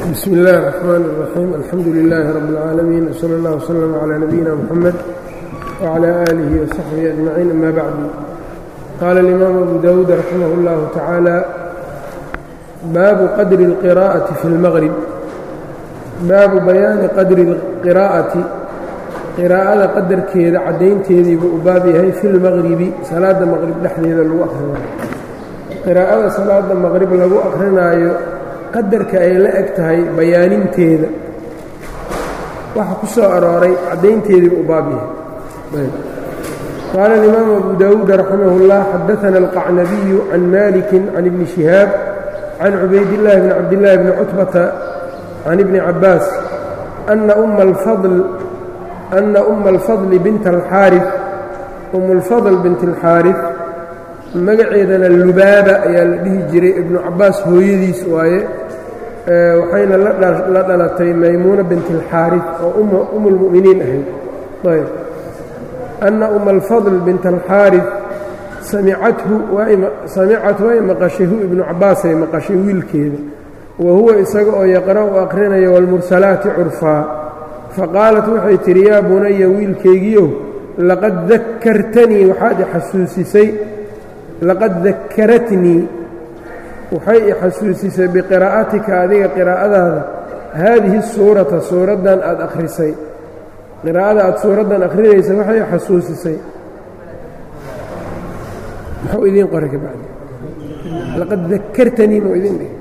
bsm اllahi الرحmn الرaxيim alxamdu لilaahi rab اlcaalamiin wslى اllah wslm عlى nabiyina mxamed wعlى آlihi وsaxbihi أجmaciin ama bacdu qaala اlimaam abu dawuud raximah اllahu tacaala baabu qadri اlqira'ati fi اlmaqrib baabu bayaani qadri اlqiraa'ati qiraa'ada qadarkeeda caddaynteediibuu u baab yahay fi اlmaqribi salaada maqrib dhexdeeda lagu akhrinayo qiraa'ada salaada maqrib lagu akrinaayo qadarka ay la eg tahay bayaaninteeda waxa ku soo arooray caddaynteediiba u baab yahay qaala اlimaamu abu dawuud raximah اllah xadaana alqacnabiyu can maliki can ibni shihaab can cubaydillaahi bni cabdillaahi bni cutbata can ibni cabaas ana umma alfadli binta alxaarif um اlfadl bint اlxaarif magaceedana lubaaba ayaa la dhihi jiray ibnu cabaas hooyadiis waaye waxayna la dhalatay maymuuna bint اlxaarif oo um اlmu'miniin ahayd ayb anna uma alfadl bint alxaarif samicathu samicat way maqashay ibnu cabaasay maqashay wiilkeeda wa huwa isaga oo yaqra'u aqrinaya wاlmursalaati curfaa faqaalat waxay tidhi yaa bunaya wiilkaygiiow laqad dakartanii waxaad i xasuusisay laqad dakaratnii waxay i xasuusisay biqiraa'atika adiga qiraa'adaada haadihi suurata suuraddan aad akhrisay qiraa'ada aad suuraddan akhrinaysa waxay i xasuusisay muxuu idiin qoray ka bacdi laqad dakartanii muu idin dhihi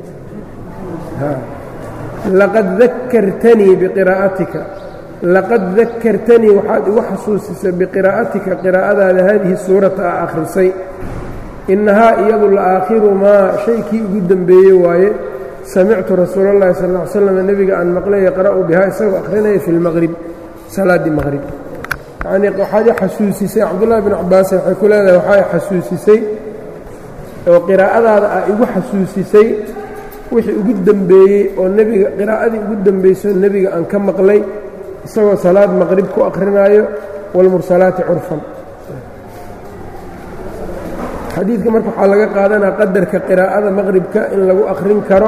laqad dakartanii biqiraa'atika laqad dakartanii waxaad igu xasuusisay biqiraa'atika qiraa'adaada haadihi suurata aa akhrisay innahaa iyadu la aakhiru maa shaykii ugu dembeeyey waaye samictu rasuula اllahi sal ll ly slam nebiga aan maqlay yaqra'u bihaa isagoo akhrinaya fi lmaqrib salaaddii maqrib yacnii waxaad i xasuusisay cabdullahi bn cabaas waxay ku leedahay waxaa i xasuusisay oo qiraa'adaada ah igu xasuusisay wixii ugu dembeeyey oo nebiga qiraa'adii ugu dembayso nebiga aan ka maqlay isagoo salaad maqrib ku akhrinaayo wاlmursalaati curfan xadiidka marka waxaa laga qaadanaa qadarka qiraa'ada maqribka in lagu akhrin karo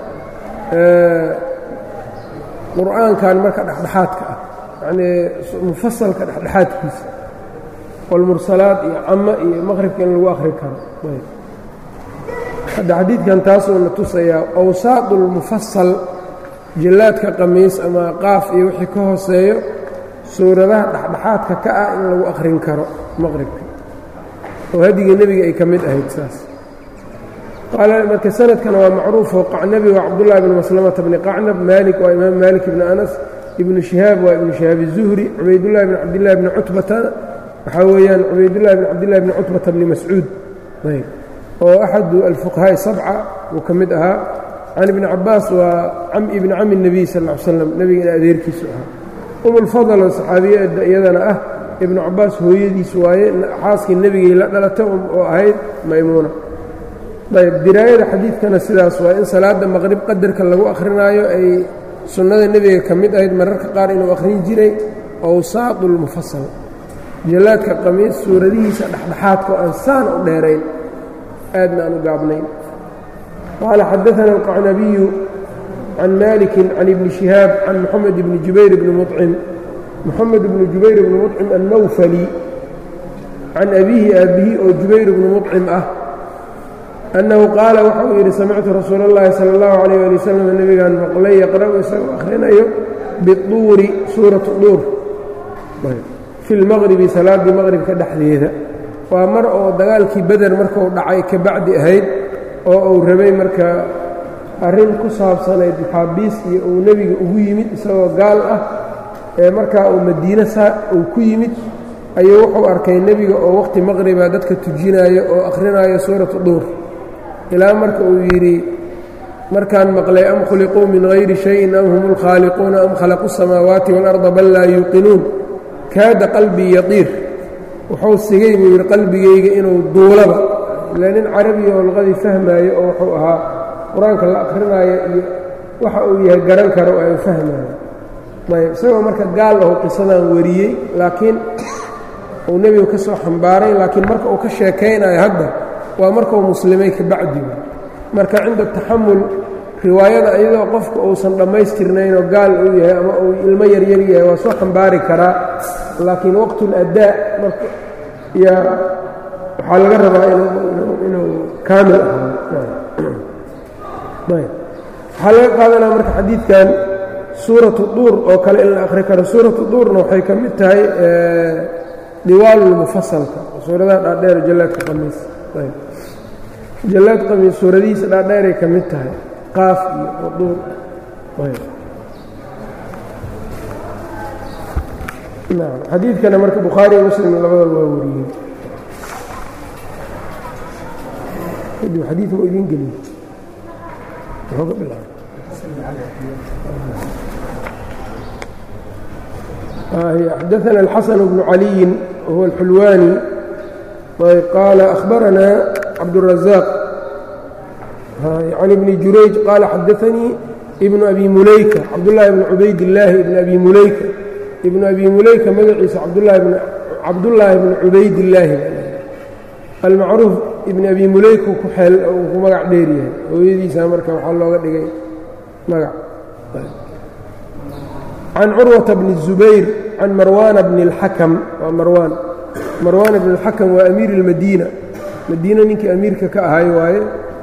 qur'aankan marka dhexdhexaadka ah yacnii mufasalka dhexdhexaadkiisa walmursalaad iyo camo iyo maqribka in lagu akhrin karo hadda xadiidkan taasuuna tusayaa awsaadu lmufasal jillaadka qamiis ama qaaf iyo wixii ka hooseeyo suuradaha dhexdhexaadka ka ah in lagu akhrin karo maqribka oo hadigii nebiga ay ka mid ahayd saas qaala marka sanadkana waa macruufoo qacnabi waa cabdullahi bni maslamata bni qacnab maalik waa imaam maalik ibni anas ibnu shihaab waa ibnu shihaab izuhri cubaydullahi bni cabdillahi bni cutbata waxaa weeyaan cubaydullahi bni cabdillahi bni cutbata bni mascuud ayb oo axadu alfuqahaa'i sabca uu ka mid ahaa can ibni cabaas waa ibni cami nebiy sal ll ly slam nebiga in adeerkiisu ahaa umulfadal oo saxaabiyada iyadana ah ibnu cabaas hooyadiis waaye xaaskii nebigay la dhalata oo ahayd maymuuna ayb diraayada xadiidkana sidaas waa in salaada maqrib qadarka lagu akhrinaayo ay sunnada nebiga ka mid ahayd mararka qaar inuu akhrin jiray awsaadu lmufasal jallaadka qamiis suuradihiisa dhexdhexaadka oo aan saana u dheerayn aadna aan u gaabnayn qaala xadaana alqacnabiyu can maliki can ibni shihaab can moxamed ibni jubayr bni mucim moxamed bnu jubayr bni mucim annawfali can abiihi aabbihi oo jubayr bni mucim ah annahu qaala waxa uu yidhi samictu rasuula اllahi sala اllahu calayh ali wasalam nebigaan maqlay yaqra'u isagoo akhrinayo biduuri suuratu duur fi lmaqribi salaaddii maqribka dhexdeeda waa mar oo dagaalkii beder markuu dhacay ka bacdi ahayd oo uu rabay marka arrin ku saabsanayd maxaabiis iyo uu nebiga ugu yimid isagoo gaal ah ee markaa uu madiine saa uu ku yimid ayuu wuxuu arkay nebiga oo waqhti maqriba dadka tujinaayo oo akhrinaayo suuratu duur ilaa marka uu yidhi markaan maqlay am khuliquu min hayri shayin am hum اlkhaaliquuna am khalaqu الsamaawaati wاlarda bal laa yuuqinuun kaada qalbii yatiir wuxuu sigay buu yidhi qalbigayga inuu duulaba ila nin carabiya oo luqadii fahmaayo oo wuxuu ahaa qur-aanka la akhrinaayo iyo waxa uu yahay garan karo aan fahmaayo ayb isagoo marka gaal ahu qisadan wariyey laakiin uu nebigu ka soo xambaaray laakiin marka uu ka sheekaynayo hadda waa markuu muslimay ka bacdi marka cinda taxamul riwaayada iyadoo qofku uusan dhammaystirnaynoo gaal uu yahay ama uu ilmo yaryar yahay waa soo xambaari karaa laakiin waqtuladdaa marka yaa waxaa laga rabaa inuu kaamil ahaado waxaa laga qaadanaa marka xadiidkan suuratu duur oo kale in la akhri karo suuratu duurna waxay ka mid tahay diwaalulmufasalka suuradaha dhaadheer jallaadka qamiis jallaad qamiis suuradihiisa dhaadheeray ka mid tahay qaaf iyo waduur nam xadiidkana marka bukhaari iyo muslim labadaba waa wariyey kadib xadiid ma idiin geliy muxuu ka bilaabay xadaثna الxaسن بن عaliي wهو الxulwاني qال أخبرنا cabدالرزاق عن بن jurayج qال xadaثnيi بن أbي mulayka cabdاللahi بن cubayd اللaahi بن أbي mulayka بن أbي mulayka magaciisa cabdاللaahi بن cubayd اللaahi almacruuf ibn abi mulayku ku xeel uu ku magac dheer yahay hooyadiisa marka waxaa looga dhigay magac can curwata bni الzubayr can marwaana bni اlxakam waa marwaan marwaana bni اlxakam waa amiir اlmadiina madiina ninkii amiirka ka ahay waaye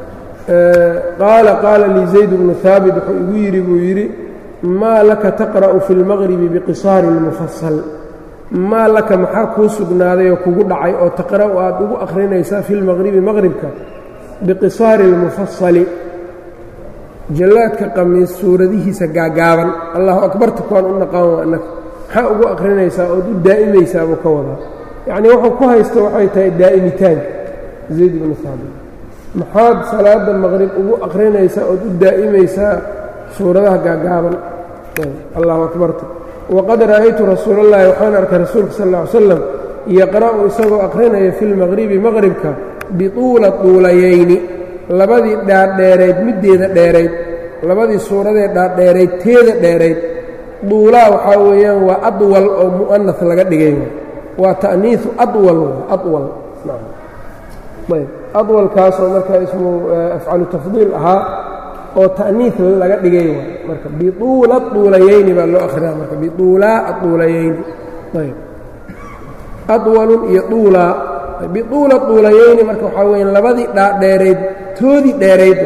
qaala qaala lii zayd bnu haabit wuxuu igu yidhi buu yidhi maa laka taqra'u fi اlmaqribi biqisaari اlmufasal maa laka maxaa kuu sugnaaday oo kugu dhacay oo taqra'u aad ugu akhrinaysaa fi lmaqribi maqribka biqisaari اlmufasali jallaadka qamiis suuradihiisa gaagaaban allahu akbarta kuwaan u naqaan waa annaga maxaa ugu akhrinaysaa ood u daa'imaysaa buu ka wadaa yacnii wuxuu ku haysto waxay tahay daa'imitaanka zayd ibnu saabit maxaad salaada maqrib ugu akhrinaysaa ood u daa'imaysaa suuradaha gaagaaban allahu akbarta waqad ra'aytu rasuula اllahi waxaan arkay rasuulka sal ا ly slam yaqra'u isagoo akhrinaya fi lmaqribi maqribka bituula duulayayni labadii dhaadheerayd middeeda dheerayd labadii suuradee dhaadheerayd teeda dheerayd duulaa waxaa weeyaan waa adwal oo mu'anas laga dhigay waa ta'niisu adwal adwal ayb adwalkaasoo markaa ismu afcalu tafdiil ahaa oo ta'niis laga dhigay marka bituula duulayayni baa loo akhriyaa marka bituulaa aduulayayni ayb adwalun iyo duulaa bituula duulayayni marka waxaa weya labadii dhaadheerayd toodii dheerayd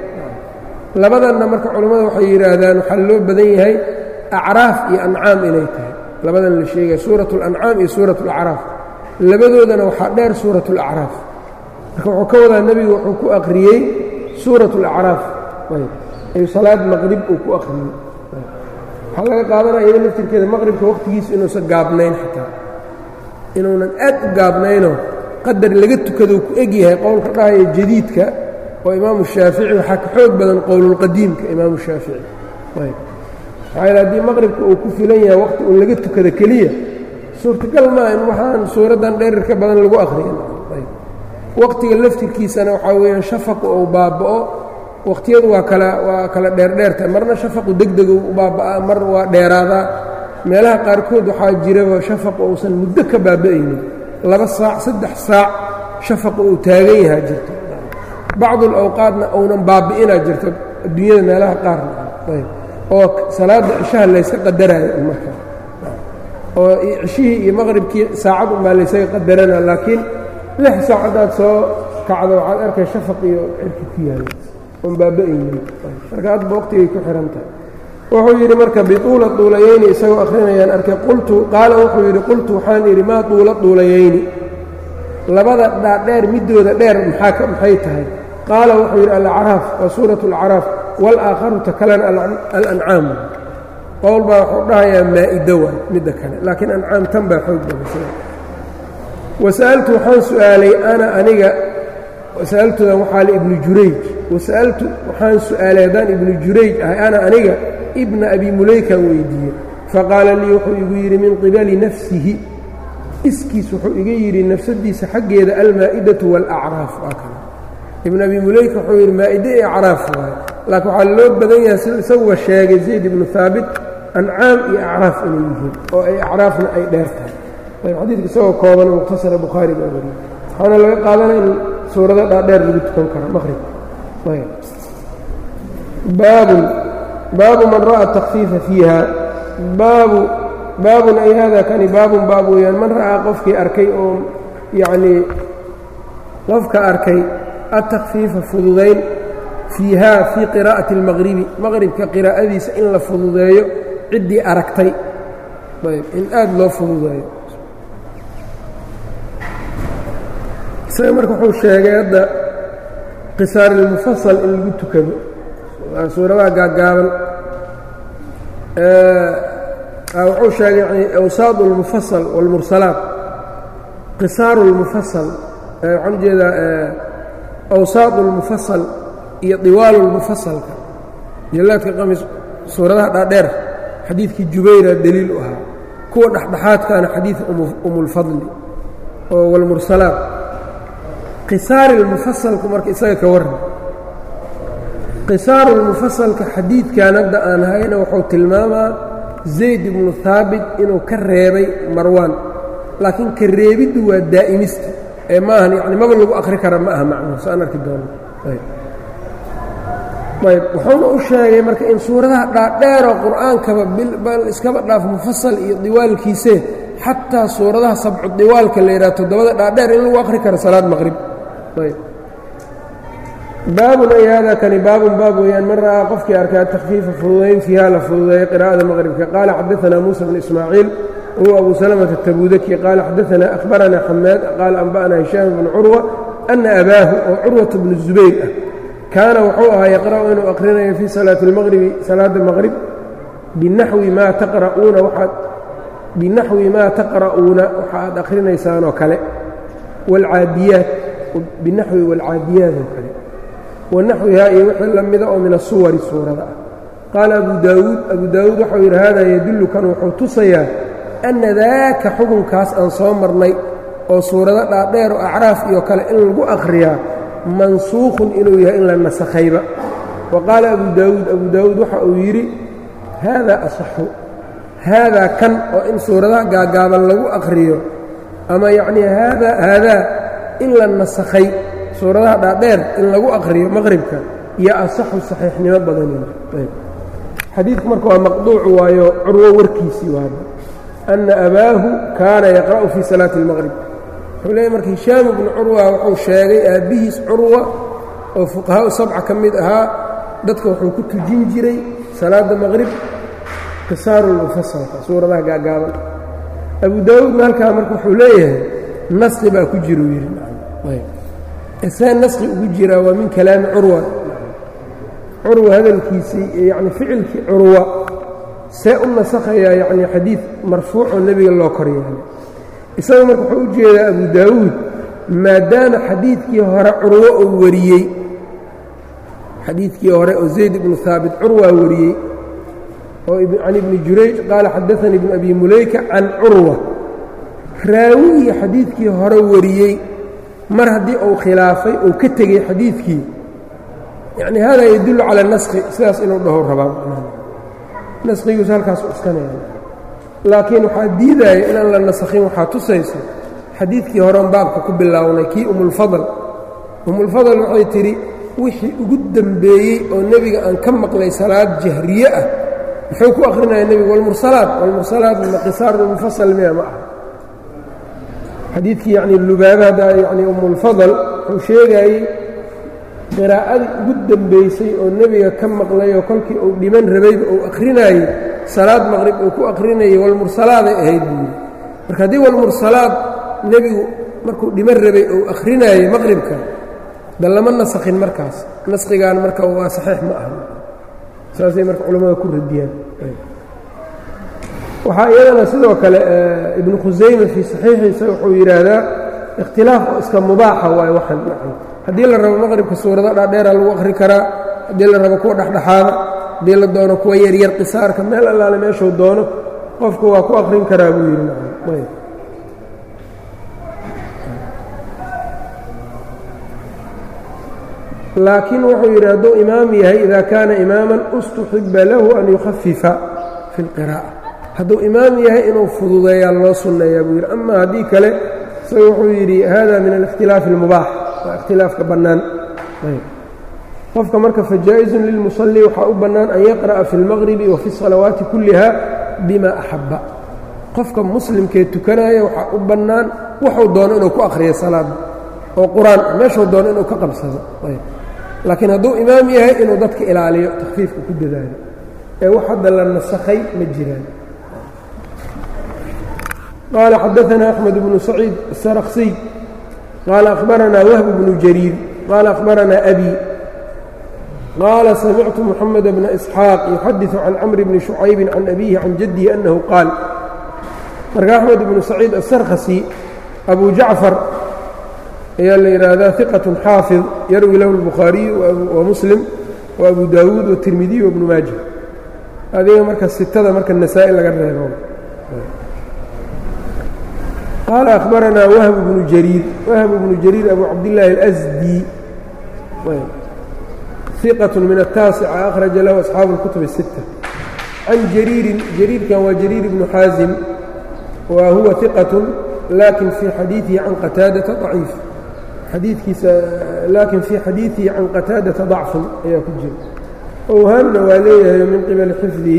labadanna marka culammada waxay yidhaahdaan waxaa loo badan yahay acraaf iyo ancaam inay tahay labadan la sheegaya suurat اlancaam iyo suurat اlacraaf labadoodana waxaa dheer suurat اlacraaf marka wuxuu ka wadaa nebigu wuxuu ku akhriyey suurat اlacraaf ayuu salaad maqrib uu ku akhriyey waxaa laga qaadanaya iyada laftirkeeda maqribka waqtigiisa inuusan gaabnayn xataa inuunan aad u gaabnaynoo qadar laga tukadou ku eg yahay qowlka dhahaya jadiidka oo imaamu shaafici waxaa ka xoog badan qowlulqadiimka imaamu shaafici maxaa yeel haddii maqribka uu ku filan yahay waqti uun laga tukada keliya suurtagal maa in waxaan suuraddan dherirka badan lagu akhriyan waqtiga laftirkiisana waxaa weeyaan shafaqu uu baaba'o waqhtiyadu waa kala waa kala dheerdheertahay marna shafaqu degdegu u baaba'aa mar waa dheeraadaa meelaha qaarkood waxaa jiraba shafaqu uusan muddo ka baaba'aynin laba saac saddex saac shafaqu uu taagan yahaa jirto bacdul awqaadna uunan baabi'inaa jirto adduunyada meelaha qaarna ayb oo salaadda cishaha layska qadaraayo markaa oo cishihii iyo maqribkii saacad unbaa laysaga qadarana laakiin lix saac haddaad soo kacdo waxaad arkay shafaq iyo cirki ku yaala oon baaba'aynin marka hadba waqtigay ku xihan tahay wuxuu yidhi marka bituula duulayayni isagoo akhrinayaan arkay qultu qaala wuxuu yidhi qultu waxaan idhi maa duula duulayayni labada dhaadheer middooda dheer maxaa maxay tahay qaala wuxuu yidhi alacraaf waa suurat alacraaf walaakharu ta kalena alancaam qowl baa wuxuu dhahayaa maa'ido waay midda kale laakiin ancaam tan baa xoog badasay wasa'altu waxaan su'aalay ana aniga wasa'altudan waxaa le ibnu jurayj wasa'altu waxaan su'aalay haddaan ibnu jurayj ahay ana aniga ibna abi mulaykan weydiiyey faqaala lii wuxuu igu yidhi min qibali nafsihi iskiis wuxuu iga yidhi nafsadiisa xaggeeda almaa'idatu waalacraaf waa kale ibn abi mulayka wuxuu yidhi maa'ide iyo acraaf waaye laakiin waxaa loo badan yahay sida isaguba sheegay zayd ibnu haabit ancaam iyo acraaf inay yihiin oo ay acraafna ay dheer tahay ayb xadiidka isagoo kooban mukhtasara bukhaari baa wariyey waxaana laga qaadanaya in suurado dhaadheer lagu tukan karo maqrib ayb baabun baabu man ra'a takfiifa fiiha baabu baabun ay hada kani baabun baab weeyaan man ra'aa qofkii arkay oo yacnii qofka arkay atakfiifa fududayn fiiha fii qiraa'ati اlmaqribi maqribka qiraa'adiisa in la fududeeyo ciddii aragtay ayb in aada loo fududeeyo isaga marka wuxuu sheegay hadda qisaarilmufasal in lagu tukado suuradaha gaaggaaban wuxuu sheegay yani awsaad اlmufasal wاlmursalaat qisaaru اlmufasal waxaan ujeedaa awsaad اlmufasal iyo diwaal اlmufasalka jalaadka qamis suuradaha dhaadheer xadiidkii jubayra deliil u ahaa kuwa dhexdhexaadkaana xadiid umulfadli oo wاlmursalaat qisaari اlmufasalku marka isaga ka warran qisaaru lmufasalka xadiidkan hadda aan hayna wuxuu tilmaamaa zayd ibnu haabit inuu ka reebay marwaan laakiin ka reebiddu waa daa'imista ee ma ahan yani maba lagu akhri kara ma aha macnuhu saan arki doono ayb wuxuuna u sheegay marka in suuradaha dhaadheeroo qur'aankaba bal iskaba dhaaf mufasal iyo diwaalkiisee xataa suuradaha sabcu diwaalka la yidhaha toddobada dhaadheer in lagu akhri karo salaad maqrib ayb baabun ay hada kani baabun baab weeyaan man ra'aa qofkii arkaa takfiifa fududayn fiiha la fududeeyo qiraa'ada maqribka qaala xadaanaa muusa bn ismaaciil wahuwa abu salamata atabudaki qaala xadaanaa akhbaranaa xamaad qaala anba'naa hishaam bnu curwa ana abaahu oo curwata bnu zubayr ah kaana wuxuu ahaa yaqra'u inuu aqrinayo fii salaati اlmaqribi salaada maqrib binaxwi maa taqra'uuna waxaad binaxwi maa taqra'uuna waxa aad akhrinaysaanoo kale wاlcaadiyaat binaxwi wاlcaadiyaat oo kale wanaxwihaa iyo wixii la mida oo min asuwari suurada ah qaala abu daawuud abu daawuud waxau yidhi hada yadullu kan wuxuu tusayaa anna daaka xukunkaas aan soo marnay oo suurado dhaadheer oo acraaf iyo kale in lagu akhriyaa mansuukhun inuu yahay in la nasakhayba wa qaala abu daawuud abu daawuud waxa uu yidhi haadaa asaxu haadaa kan oo in suuradaha gaaggaaban lagu akhriyo ama yacnii haada haadaa in la nasakhay suuradaha dhaadheer in lagu akhriyo maqribka iyo asaxu saxiixnimo badanina xadiidku marka waa maqduucu waayo curwo warkiisii waaba anna abaahu kaana yaqra'u fii salaati اlmaqrib wuxuu leeyay marka hishaam ibnu curwa wuxuu sheegay aabbihiis curwa oo fuqahaau sabca ka mid ahaa dadka wuxuu ku tujin jiray salaadda maqrib qisaaruulmufasalka suuradaha gaagaaban abu daawuudna halkaa marka wuxuu leeyahay nasi baa ku jiruu yidhi see naski ugu jiraa waa min kalaami curwa curwa hadalkiisii yani ficilkii curwa see u nasakhayaa yani xadiid marfuucoo nebiga loo kor yeelay isaga marka wuxuu u jeedaa abu daawuud maadaama xadiidkii hore curwo uu wariyey xadiidkii hore oo zayd ibnu haabit curwaa wariyey oo can ibni jurayj qaala xadaanii ibnu abi mulayka can curwa raawigii xadiidkii hore wariyey mar haddii uu khilaafay uu ka tegey xadiidkii yacni hada yadullu cala naskhi sidaas inuu dhaho rabaa naskhigiisu halkaas u iskanaya laakiin waxaa diidaya inaan la nasakhin waxaa tusayso xadiidkii horeon baabka ku bilownay kii umulfadal umulfadal waxay tidhi wixii ugu dembeeyey oo nebiga aan ka maqlay salaad jahriye ah muxuu ku akhrinaya nebigu walmursalaat walmursalaat qisaarulmufasal miya ma aha xadiidkii yacni lubaaba hadda yacni umulfadal wuxuu sheegayey qiraa'adii ugu dembaysay oo nebiga ka maqlayoo kolkii uu dhiman rabayba uu akhrinayey salaad maqrib uu ku akhrinayay walmursalaaday ahayd buuri marka haddii walmursalaad nebigu markuu dhiman rabay uu akhrinayey maqribka da lama nasakhin markaas naskhigaan marka waa saxiix ma aha saasay marka culammada ku radiyaan waxaa iyadana sidoo kale ibnu khusayme fii saxiixiisa wuxuu yidhaahdaa ikhtilaaf oo iska mubaaxa waayo waxaan haddii la rabo maqribka suurado dhaadheera lagu akhri karaa haddii la rabo kuwa dhexdhexaada haddii la doono kuwa yaryar qisaarka meel allaale meeshuu doono qofku waa ku akhrin karaa buu yidhi laakiin wuxuu yidhi hadduu imaam yahay ida kaana imaaman ustuxiba lahu an yukhafifa fi اlqiraa'a hadduu imaam yahay inuu fududeeyaa loo sunneeyaa buu yidhi ama haddii kale isaga wuxuu yidhi hada min alikhtilaafi اlmubaax waa ikhtilaafka bannaan qofka marka fajaa-izun lilmusalli waxaa u bannaan an yaqra'a fi اlmaqribi wa fi الsalawaati kulliha bima axabba qofka muslimkee tukanaya waxaa u bannaan wuxuu doono inuu ku akhriyo salaada oo qur-aan meeshuu doono inuu ka qabsado laakiin hadduu imaam yahay inuu dadka ilaaliyo takhfiifka ku dadaalo ee wax hadda la nasakhay ma jiraan qaala xadaثna أxmed bnu saciid الsarksiy qaala akhbaranaa wahb bnu jariir qaala akhbaranaa abi qaala samictu mxamed bna isxaaq yuxadiثu can camr bni شhucaybi can abihi can jadihi anahu qaal marka axmed bnu saciid asarkhasi abu jacfar ayaa la yidhaahdaa iqaة xaafid yarwi lahu الbukhaariyu wa muslim wa abu daawuud watirmidiy wabnu maaja adiga marka sitada marka nasaa-i laga reebo qaala akhbaranaa wahb bnu jariir wahb bnu jariir abu cabdillaahi اlasdi iqaة min الtaasica akhraja lahu asxaabu اlkutub الsita can jariirin jariirkan waa jariir bnu xaasim wa huwa iqaة lakin fii xadiiثihi can qataadata ضaciif xadiikiisa laakin fii xadiiثihi can qataadata ضacfun ayaa ku jira owhaamna waa leeyahay min qibali xifdihi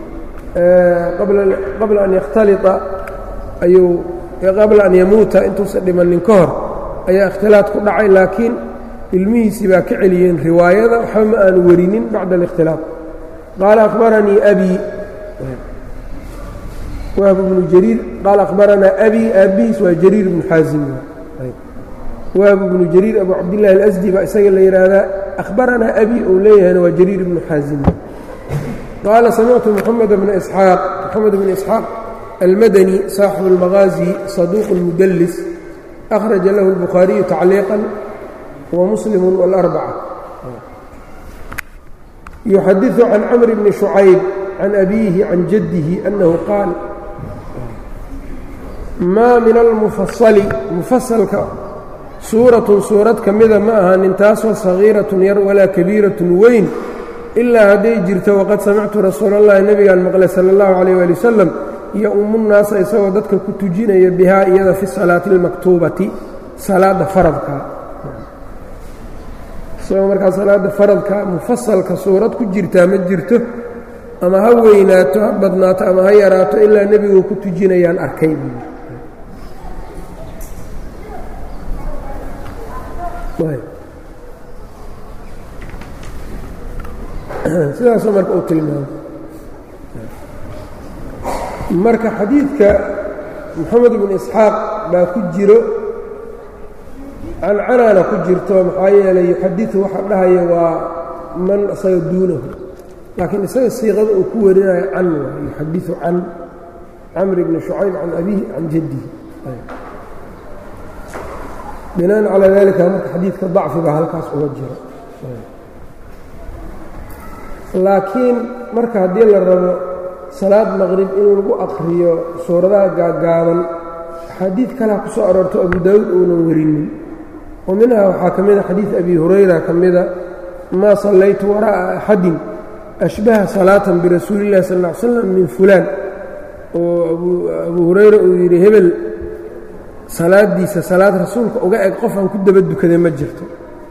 qabla an yakhtaliطa ayuu qabla an yamuuta intuusan dhimanin ka hor ayaa ikhtilaad ku dhacay laakiin ilmihiisii baa ka celiyeen riwaayada waxba ma aanu werinin bacda الاkhtilaaط qaala akhbaranii abi wahb bnu jariir qaala akhbaranaa abi aabihiis waa jariir bnu xaasim wahb bnu jariir abu cabdillahi alasdi baa isaga la yidhaahdaa akhbaranaa abi ou leeyahayna waa jariir bnu xaasim qaala samictu moxamed bna isxaaq moxamed bn isxaaq almadani saaxibu اlmaqaazi saduuq mudallis akhraja lahu اlbukhaariyu tacliiqan wa muslimu wاlarbaca yuxadiثu can camr bni shucayb can abiihi can jaddihi annahu qaal maa min almufasali mufasalka suuratun suurad ka mida ma ahaanin taasoo sagiiratun yar walaa kabiiratun weyn ilaa hadday jirto waqad samictu rasuula allahi nebigaan maqlay sala allahu calayh waali wasalam iyo ummunnaasa isagoo dadka ku tujinaya bihaa iyada fi salaati almaktuubati salaadda faradka isagoo markaa salaadda faradka mufasalka suurad ku jirtaa ma jirto ama ha weynaato ha badnaato ama ha yaraato ilaa nebigu ku tujinayaan arkay sidaasoo marka uu tilmaamay marka xadiidka moxamed bn isxaaq baa ku jiro cancanaana ku jirto maxaa yeelay yuxadiثu waxa dhahaya waa man isaga duunahu laakiin isaga siiqada uu ku warinayo can waa yuxadiثu can camr bni shucayb can abihi can jaddihi binaan calaa dalika marka xadiidka dacfi baa halkaas uga jiro laakiin marka haddii la rabo salaad maqrib in lagu aqriyo suuradaha gaaggaaban axaadiid kalea ku soo aroorto abu daawuud uunan werinin oo minhaa waxaa ka mida xadiid abi hurayra ka mida maa sallaytu waraa'a axadin ashbaha salaatan birasuuli illahi sal ll ly slam min fulaan oo abu hurayra uu yidhi hebel salaadiisa salaad rasuulka uga eg qof aan ku daba dukaday ma jirto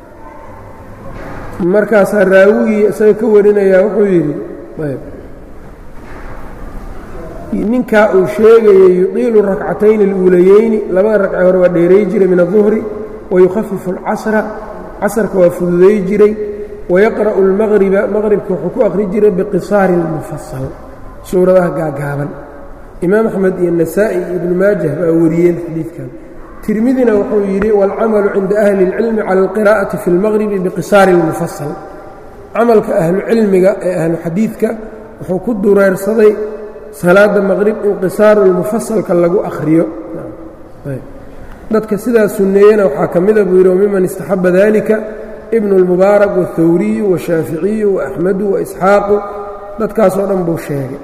markaasaa raawigii isaga ka warinayaa wuxuu yidhi ninkaa uu sheegayay yuqiilu rakcatayni اluulayeyni labada ragce hore waa dheeray jiray min الظuhri wayukhafifu اlcasra casarka waa fududay jiray wayaqra'u اlmaqriba maqribka wuxuu ku akhri jiray biqisaari اlmufasal suuradaha gaagaaban imaam axmed iyo nasaa'i iyo ibnu maajah baa wariyeen xadiidkan tirmidina wuxuu yidhi wاlcamalu cinda ahli اlcilmi cala اlqira'ati fi اlmaqribi biqisaari اlmufasal camalka ahlucilmiga ee ahlu xadiidka wuxuu ku dureersaday salaada maqrib in qisaaru lmufasalka lagu akhriyo dadka sidaa sunneeyena waxaa ka mida buu yidhi wamiman istaxaba dalika ibnu اlmubaarak wاthawriyu washaaficiyu waaxmedu waisxaaqu dadkaasoo dhan buu sheegay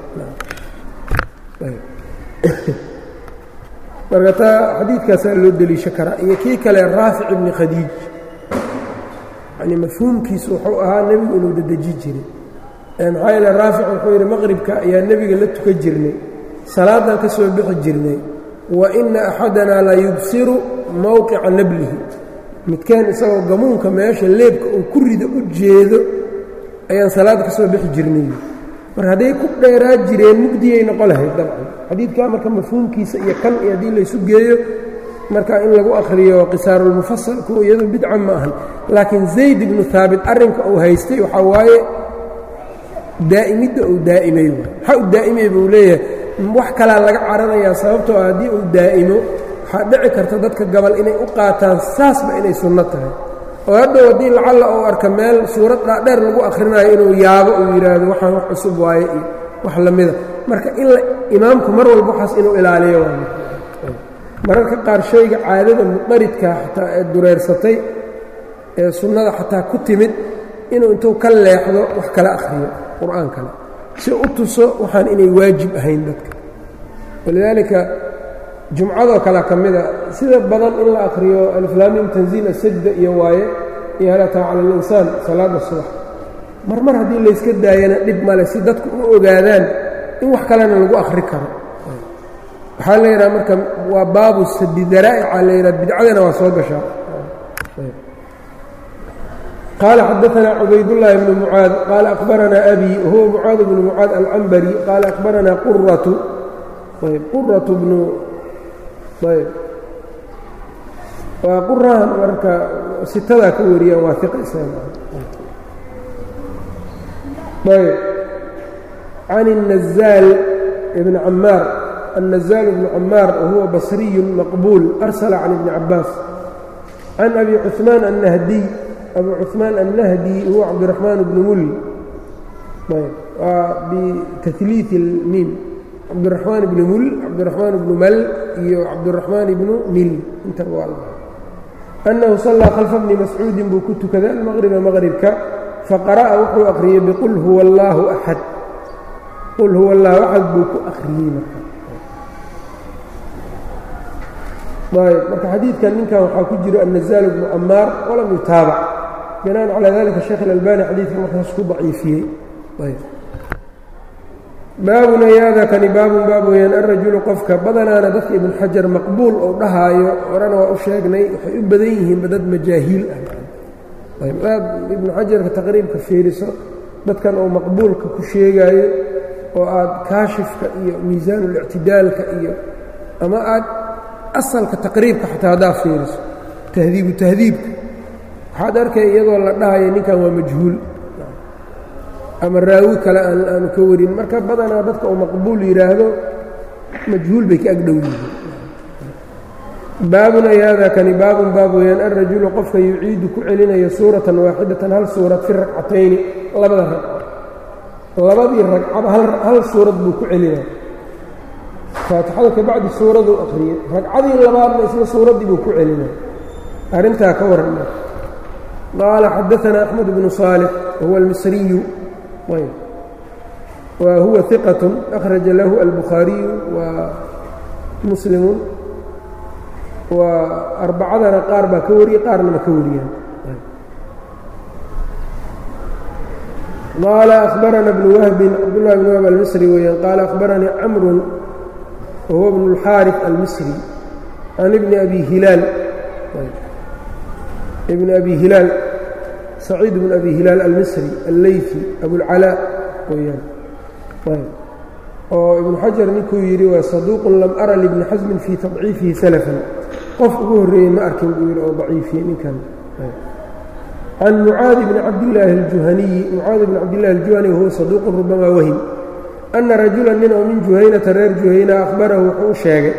marka taa xadiidkaasaa loo deliisho karaa iyo kii kale raafic ibni khadiij yani mafhuumkiisu wuxuu ahaa nebigu inuu dedeji jiray maxaa yeele raafic wuxuu yidhi maqribka ayaa nebiga la tukan jirnay salaadan ka soo bixi jirnay wa ina axadanaa la yubsiru mowqica nablihi midkeen isagoo gamuunka meesha leebka uu ku rida u jeedo ayaan salaada ka soo bixi jirnay marka hadday ku dheeraa jireen mugdiyay noqo lahayd dabcan xadiidkaa marka mafhuumkiisa iyo kan iyo haddii laysu geeyo marka in lagu akhriyo qisaarulmufasal kuwa iyadu bidca ma ahan laakiin zayd ibnu haabit arrinka uu haystay waxaa waaye daa'imidda uu daa'imay waxa uu daa'imay buu leeyahay wax kalaa laga cararayaa sababtoo ah haddii uu daa'imo waxaa dhici karta dadka gabal inay u qaataan saasba inay sunno tahay oo haddow haddii lacalla uu arka meel suurad dhaadheer lagu akhrinayo inuu yaabo uu yidhaahdo waxaan wax cusub waaye iyo wax la mida marka in imaamku mar walba waxaas inuu ilaaliyo waa mararka qaar shayga caadada muqaridka xataa ee dureersatay ee sunnada xataa ku timid inuu intuu ka leexdo wax kala akhriyo qur'aan kale si u tuso waxaan inay waajib ahayn dadka walidaalika jumcadoo kale ka mida sida badan in la akhriyo aliflaamim tanziil asajda iyo waaye iyo halataa cala alinsaan salaada subax mar mar haddii layska daayana dhib male si dadku u ogaadaan in wax kalena lagu akhri karo waxaa la yidhaha marka waa baabu sadi daraa'ica la yidhaha bidcadana waa soo gashaa qaala xadaثna cubaydالlahi bnu mucaad qaala akhbaranaa abi wahuwa mucaad bnu mucaad alcambari qaala akhbaranaa quratu ayb quratu bnu ayb waa qurahan marka sitadaa ka wariyaan waa iqa ayb can الnazaal ibn camaar النزال بن عmاar وهuوa bصري مqبuل أرسل عن بن عabاس عن أbي cثمان النhdي أbي cثmaan النhdي huوa cabدiرحمaن بن mul bتثلiiث الmim cabdالرحمaن بن mul cabdالرحمaن بن ml iyo cabdالرحمaن بن mil inta أنhu صلىa khلفa بن mascuudi buu ku tukaday المqربa mqربka faqرأa wuxuu أkriyey bqل huوa الlah أحad qل huوa الlah أxad buu ku أkriyey marka ayb marka xadiidkan ninkan waxaa ku jiro النزاal بن camaar walam yutaabac binaan calى dalika sheekh األbani xadiidka markaas ku daciifiyey baabun ayaadakani baabun baab weyaan alrajulu qofka badanaana dadka ibn xajar maqbuul ou dhahaayo horena waa u sheegnay waxay u badan yihiinba dad majaahiil ah ayb aad ibnu xajarka taqriibka fiiriso dadkan oo maqbuulka ku sheegaayo oo aad kaashifka iyo miisaanulictidaalka iyo ama aad asalka taqriibka xataa haddaad fiiriso tahdiibu tahdiibka waxaad arkay iyadoo la dhahayo ninkan waa majhuul ama raawi kale aanu ka warin marka badanaa dadka uu maqbuul yidhaahdo majhuul bay ka agdhow yihiin baabun ayaada kani baabun baab weyaan alrajulu qofka yuciidu ku celinayo suuratan waaxidatan hal suurad fi ragcatayni labada ragco labadii ragcaba hal suurad buu ku celinaya faatixada kabacdi suuraduu akhriyey ragcadii labaadna isla suuraddii buu ku celinaya arrintaa ka warrama qaala xadaanaa axmed bnu saalix wahuwa almisriyu wa huwa iqat akhraja lahu albukhaariyu wa muslimu wa arbacadana qaar baa ka wariyey qaarna ma ka wariyaan qaala akhbarana bnu wahbin cabdullahi bn wahb almisri weeyaan qaala akhbaranii camrun wahuwa bnu اlxaariث almisri can ibni abi hilaal ibni abi hilaal saciid bn abi hilaal almisri alleyfi abulcalaa weyaan oo ibnu xajar ninkuu yidhi waa saduuqun lam ara libni xasmin fii tadciifihi salafan qof ugu horreeyey ma arkin buu yidhi oo daciifiyey ninkan can mucaadi bni cabdillaahi aljuhaniyi mucaadi bni cabdillahi aljuhani wahuwa saduuqun rubamaa wahim ana rajulan nin oo min juhaynata reer juhayna akhbarahu wuxuu u sheegay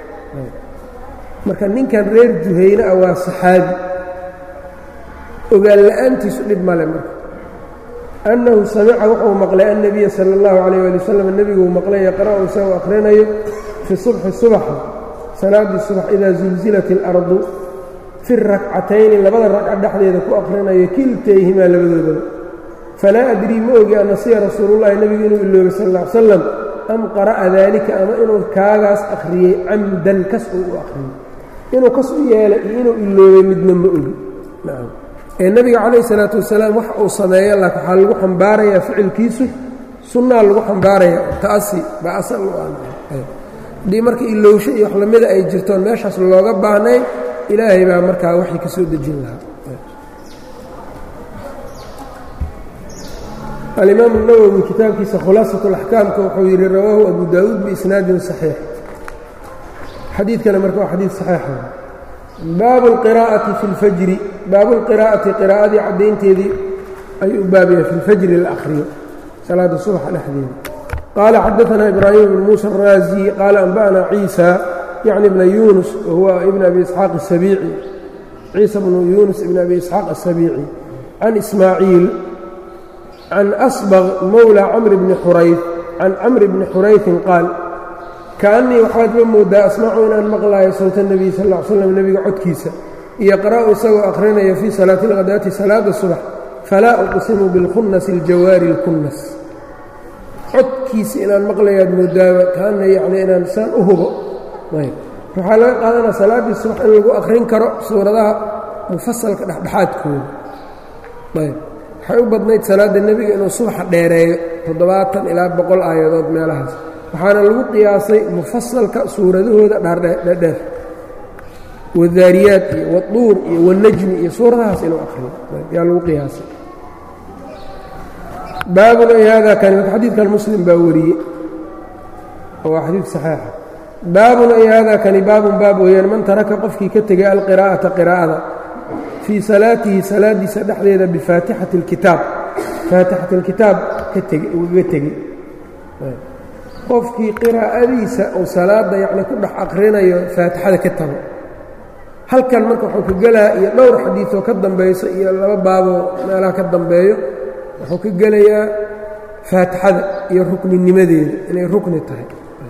marka ninkan reer juhayna ah waa saxaabi ogaan la'aantiisu dhib male marka annahu samica wuxuu maqlay annabiya sala allahu calayh ali wasalam nebiguu maqlay yaqra'u isagoo akhrinayo fi subxi subaxa salaaddii subax idaa zulzilat اlardu fi rakcatayni labada ragca dhexdeeda ku akhrinayo kiltayhimaa labadoodaba falaa adrii ma ogi anasiya rasuulullahi nebigu inuu iloobay sal lla ly salam am qara'a daalika ama inuu kaagaas akhriyey camdan kas uu u akhriyey inuu kas u yeelay iyo inuu iloobay midna ma ogi ee nebiga calayh salaatu wasalaam wax uu sameeyo laakin waxaa lagu xambaarayaa ficilkiisu sunnaa lagu xambaaraya ta'asi baa asal u ah haddii marka ilowsho iyo wax lamida ay jirtoon meeshaas looga baahnay ilaahay baa markaa waxay ka soo dejin lahaa alimaamu الnawowi kitaabkiisa khulaasaة اlaxkaamka wuxuu yidhi rawaahu abu daawuud biisnaadin صaxiix xadiidkana marka waa xadiid saxiixa baabu اlqiraa'ati fi اlfajri baabu اlqiraa'ati qiraa'adii caddaynteedii ayuu u baabaya fi اlfajri la akhriyo salaada subaxa dhexdeeda qaala xadaثana ibraahim bn muuسى الraaزي qaala anba'na ciisa yacni bna yunus wahuwa ibn abi isxaaq الsabiici ciisa bnu yunus ibn abi isxaaq الsabiici can ismaaciil can asbq mowlى camr bni xurayf can camri bni xurayfin qaal kaannii waxaad ma moodaa asmacu inaan maqlaayo sawta nebiy sal ll slam nebiga codkiisa iyo qara'u isagoo akhrinaya fii salaati اlkhadaati salaada subax falaa uqsimu bilkhunnasi aljawaari اlkunnas codkiisa inaan maqlayaad moodaaba kaana yacni inaan saan u hubo ayb waxaa laga qaadanaa salaaddii subax in lagu akhrin karo suuradaha mufasalka dhexdhexaadkooda ayb waxay u badnayd salaadda nebiga inuu subaxa dheereeyo toddobaatan ilaa boqol aayadood meelahaas waxaana lagu qiyaasay mufasalka suuradahooda dherdheer wadaariyaad iyo waduur iyo wanajmi iyo suuradahaas inuu akhriyo yaa lagu qiyaasay baabun ay hada kani marka xadiidkan muslim baa wariyey oo waa xadiid saxiixa baabun ay hada kani baabun baab weeyaan man taraka qofkii ka tegay alqiraa'ata qiraa'ada fii salaatihi salaadiisa dhexdeeda bifaatixati اlkitaab faatixat اlkitaab ugaga tegey qofkii qiraa'adiisa uu salaada yacni ku dhex akhrinayo faatixada ka tago halkan marka wuxuu ka gelaa iyo dhowr xadiidoo ka dambayso iyo laba baaboo meelaha ka dambeeyo wuxuu ka gelayaa faatixada iyo rukninimadeeda inay rukni tahay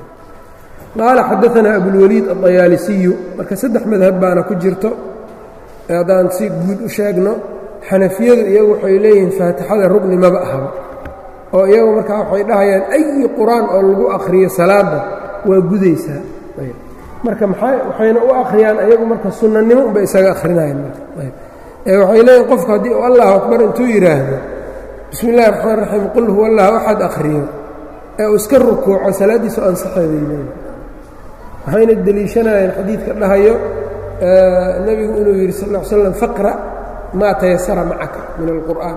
qaala xadaanaa abulwaliid addayaalisiyu marka saddex madhab baana ku jirto haddaan si guud u sheegno xanafiyadu iyagu waxay leeyihiin faatixada rugni maba ahaba oo iyagu markaa waxay dhahayaan ayi qur-aan oo lagu akhriyo salaada waa gudaysaa marka maxay waxayna u akhriyaan iyagu marka sunnanimo unbay isaga akhrinayaan markaee waxay leeyihin qofku haddii uu allahu akbar intuu yidhaahdo bismi illahi raxmaan raxiim qul huwa allahu axad akhriyo ee uu iska rukuuco salaaddiisu ansaxeeday leeyihin waxayna deliishanayaan xadiidka dhahayo nebigu inuu yidhi sal ll slam faqra maa tayasara macaka min alqur'aan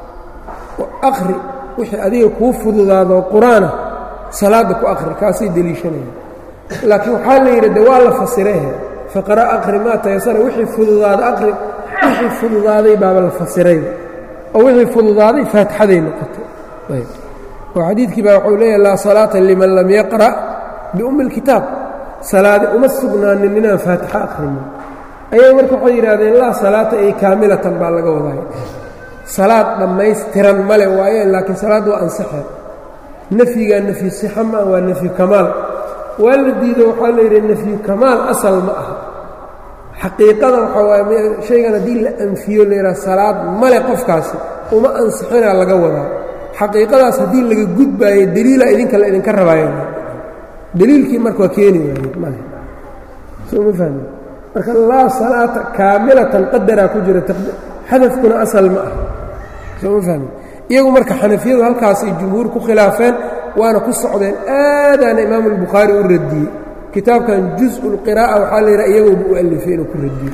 akhri wixii adiga kuu fududaadoo qur-aana salaadda ku akhri kaasay deliishanayaan laakiin waxaa la yidhi de waa la fasirahe faqra akhri maa tayasara wixii fududaada akhri wixii fududaaday baaba la fasirayba oo wixii fududaaday faatixaday noqotay ayb oo xadiidkii baa wuxuu leeyahay laa salaata liman lam yaqra' biummi اlkitaab salaade uma sugnaanin inaan faatixo akhrinin ayaga marka waxay yidhahdeen laa salaata ay kaamilatan baa laga waday salaad dhammaystiran male waaye laakiin salaad waa ansaxee nafyigaa nafyu sixa maa waa nafyu kamaal waa la diido waxaa la yidhi nafyu kamaal asal ma aha xaqiiqada waxaa waay shaygan haddii la anfiyo la yidhaha salaad male qofkaasi uma ansixinaa laga wadaa xaqiiqadaas haddii laga gudbaayo deliila idinka la idinka rabaayo dliilkii marka waa keeni waayey soo ma fahmi marka laa salaata kaamilatan qadaraa ku jira xadafkuna asal ma ah soo ma fahmi iyagu marka xanafiyadu halkaasay jumhuur ku khilaafeen waana ku socdeen aadaana imaamu albukhaari u radiyey kitaabkan juزء اlqiraa'a waxaa la yidhaha iyagoba u alifay inuu ku radiyo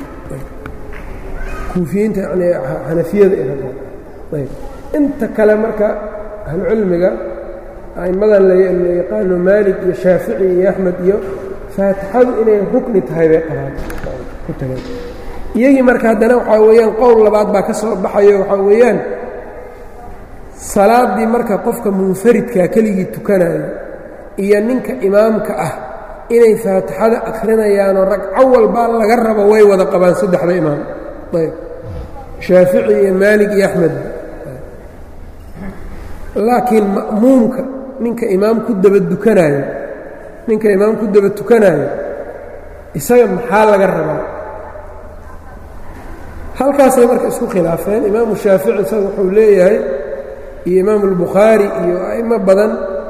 kuufiyiinta yani xanafiyada ayb inta kale marka ahlucilmiga a'immadan la yaqaano maalik iyo shaafici iyo axmed iyo faatixadu inay rukni tahay bay qabaan ku tageen iyagii marka haddana waxaa weeyaan qowl labaad baa ka soo baxayo waxaa weeyaan salaaddii marka qofka munfaridkaa keligii tukanayo iyo ninka imaamka ah inay faatixada akhrinayaanoo ragco walbaa laga rabo way wada qabaan saddexda imaam ayb shaafici iyo maalik iyo axmed laakiin ma'muumka ninka imaam ku daba dukanaayo ninka imaam ku daba tukanaayo isaga maxaa laga rabaa halkaasay marka isku khilaafeen imaamu shaafici isaga wuxuu leeyahay iyo imaamu albukhaari iyo a'imo badan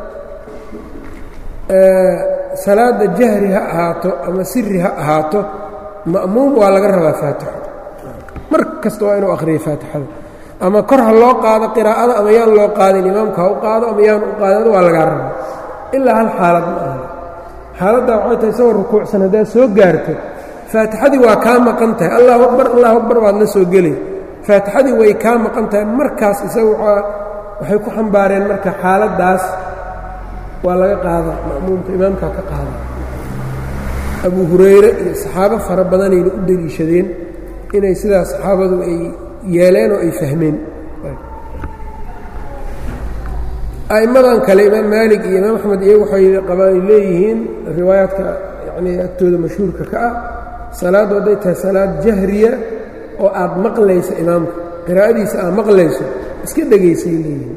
salaadda jahri ha ahaato ama siri ha ahaato ma'muum waa laga rabaa faatixo mar kasta waa inuu akhriyo faatixada ama kor ha loo qaado qiraa'ada ama yaan loo qaadin imaamka ha u qaado ama yaan u qaadin waa lagaa rabaa ilaa hal xaalad ma aha xaaladdaa waxay tahay isagoo rukuucsan haddaad soo gaarto faatixadii waa kaa maqan tahay allahu akbar allahu akbar waad la soo gelay faatixadii way kaa maqan tahay markaas isaga waxay ku xambaareen marka xaaladdaas waa laga qaadaa ma'muumka imaamkaa ka qaada abu hurayre iyo saxaabo fara badanayna u deliishadeen inay sidaas saxaabadu ay yeeleen oo ay fahmeen a'immadan kale imaam maalik iyo imaam axmed iyagu waxay qabaan leeyihiin riwaayaadka yacnii agtooda mashhuurka ka ah salaaddu hadday tahay salaad jahriya oo aad maqlayso imaamka qiraa'adiisa aad maqlayso iska dhegaysay leeyihiin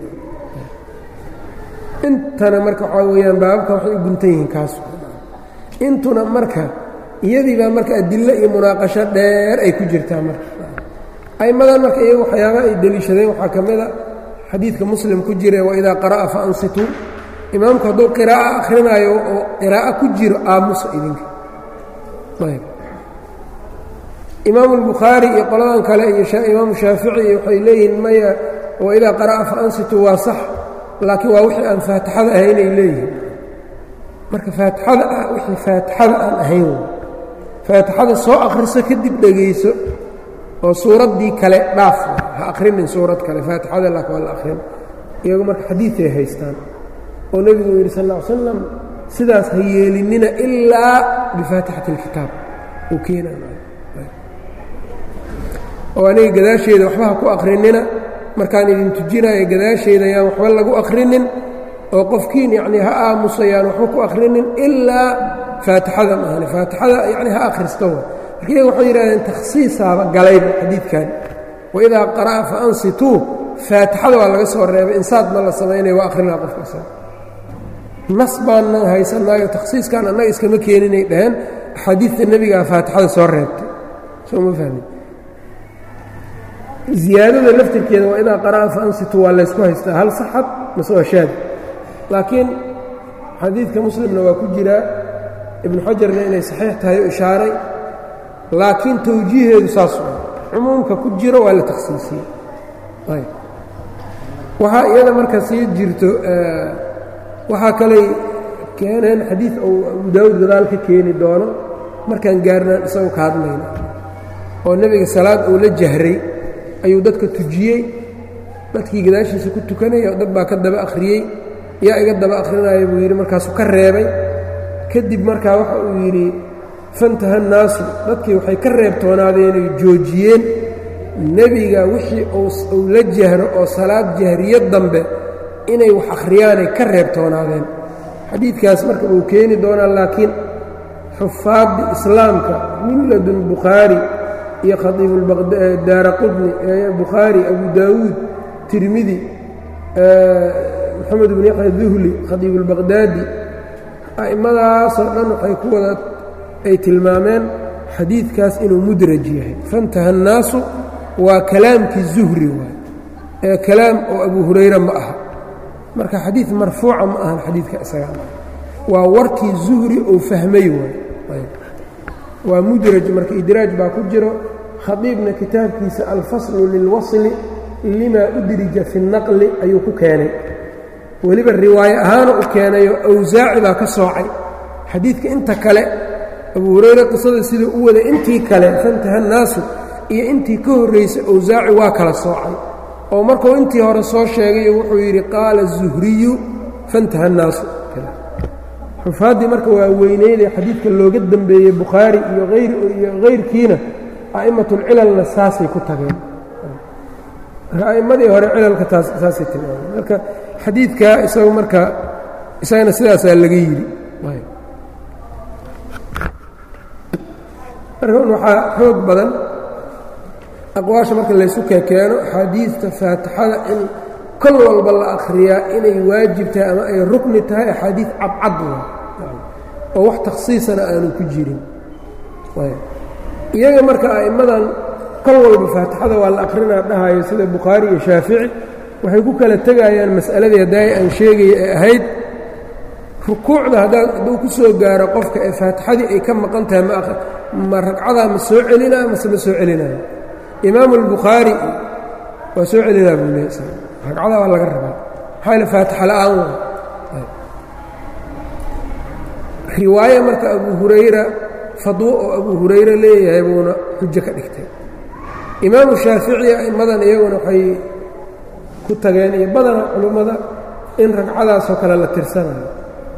intana marka waxaa weeyaan baababka waxay u guntan yihiin kaas intuna marka iyadii baa marka adillo iyo munaaqasho dheer ay ku jirtaa marka a'immadan marka iyagu waxyaaba ay deliishadeen waxaa ka mid a xadiidka muslim ku jira waidaa qara'a fa ansituu imaamku hadduu qiraa'a akhrinaayo oo qiraa'o ku jiro aamusa idinka ayb imaamu albukhaari iyo qoladan kale iyo imaamu shaafici iyo waxay leeyihiin maya waidaa qara'a fa ansituu waa sax laakiin waa wixii aan faatixada ahayn ay leeyihiin marka faatixada ah wixii faatixada aan ahayn faatixada soo akhriso kadib dhegayso oo suuraddii kale dhaaf ha akhrinin suurad kale faatixada laakin waa la akhrin iyagu marka xadiiday haystaan oo nebigu uu yidhi sal ll ly slam sidaas ha yeelinina ilaa bifaatixati اlkitaab uu keenayo oo aniga gadaasheeda waxba ha ku akhrinina markaan idin tujinayo gadaasheeda yaan waxba lagu akhrinin oo qofkiin yacnii ha aamusayaan waxba ku akhrinin ilaa faatixada maahane faatixada yacni ha akhristo wa marka iyaga waxay yidhahdeen takhsiisaaba galayba xadiidkan waidaa qara'a fa ansituu faatixada waa laga soo reebay insaad ma la samaynaya waa akhrinaa qofka isaga nas baannan haysanaayo takhsiiskan annaga iskama keeninay dhaheen axaadiidta nebigaa faatixada soo reebtay soo ma fahmin ziyaadada laftirkeeda waa idaa qara'a fa ansituu waa laysku haystaa hal saxad mase waa shaad laakiin xadiidka muslimna waa ku jiraa ibnu xajarna inay saxiix tahay oo ishaaray laakiin tawjiiheedu saas waa cumuumka ku jiro waa la takhsiisiyey ayb waxaa iyada marka sii jirto waxaa kaley keeneen xadiid uu abu daawud gadaal ka keeni doono markaan gaarnaan isagu ka hadlayna oo nebiga salaad uu la jahray ayuu dadka tujiyey dadkii gadaashiisa ku tukanaya dad baa ka daba akhriyey yaa iga daba akhrinaya buu yidhi markaasuu ka reebay kadib markaa waxa uu yidhi fantaha naasu dadkii waxay ka reebtoonaadeenay joojiyeen nebiga wixii uu la jahro oo salaad jahriyo dambe inay wax akhriyaanay ka reebtoonaadeen xadiidkaas marka uu keeni doonaa laakiin xufaaddi islaamka min ladun bukhaari iyo khaiibdaara qudni bukhaari abu daawuud tirmidi moxamed bn yaxya duhli khadiibulbaqhdaadi a'immadaasoo dhan waxay ku wada ay tilmaameen xadiidkaas inuu mudraj yahay fantaha annaasu waa kalaamkii zuhri waay ee kalaam oo abu hurayra ma aha marka xadiid marfuuca ma ahan xadiidka isaga waa warkii zuhri uu fahmay waay waa mudraj marka idraaj baa ku jiro khadiibna kitaabkiisa alfaslu lilwasli limaa udrija fi اnaqli ayuu ku keenay weliba riwaaye ahaana u keenayo awsaaci baa ka soocay xadiidka inta kale abu hurayre qisada siduu u waday intii kale fantaha naasu iyo intii ka horraysay awsaaci waa kala soocay oo markuu intii hore soo sheegayo wuxuu yidhi qaala zuhriyu fantaha naasu xufaaddii marka waa weyneyday xadiidka looga dembeeyey bukhaari iyo iyo hayrkiina a'immatulcilalna saasay ku tageen marka a'immadii hore cilalka taas saasay tilmaameen marka xadiidka isagu marka isagana sidaasaa laga yidhi marka waxaa xoog badan aqwaasha marka laysu kekeeno axaadiidta faatixada in kol walba la akhriyaa inay waajib tahay ama ay rukni tahay axaadiid cadcad oo wax takhsiisana aanu ku jirin iyaga marka a'immadan kol walba faatixada waa la akhrinaa dhahayo sida bukhaari iyo shaafici waxay ku kala tegayaan mas'aladii haddaay aan sheegaya ee ahayd rukuucda hadduu ku soo gaaro qofka ee faatixadii ay ka maqan tahay ma ragcadaa ma soo celinaa mase ma soo celinayo imaamu albukhaari waa soo celinaa buu leey ragcadaa waa laga rabaa maxaa yaele faatixa la'aan waa riwaaye marka abu hurayra fadwo oo abu hurayre leeyahay buuna xujo ka dhigtay imaamu shaafici a'immadan iyaguna waxay ku tageen iyo badana culummada in ragcadaasoo kale la tirsanayo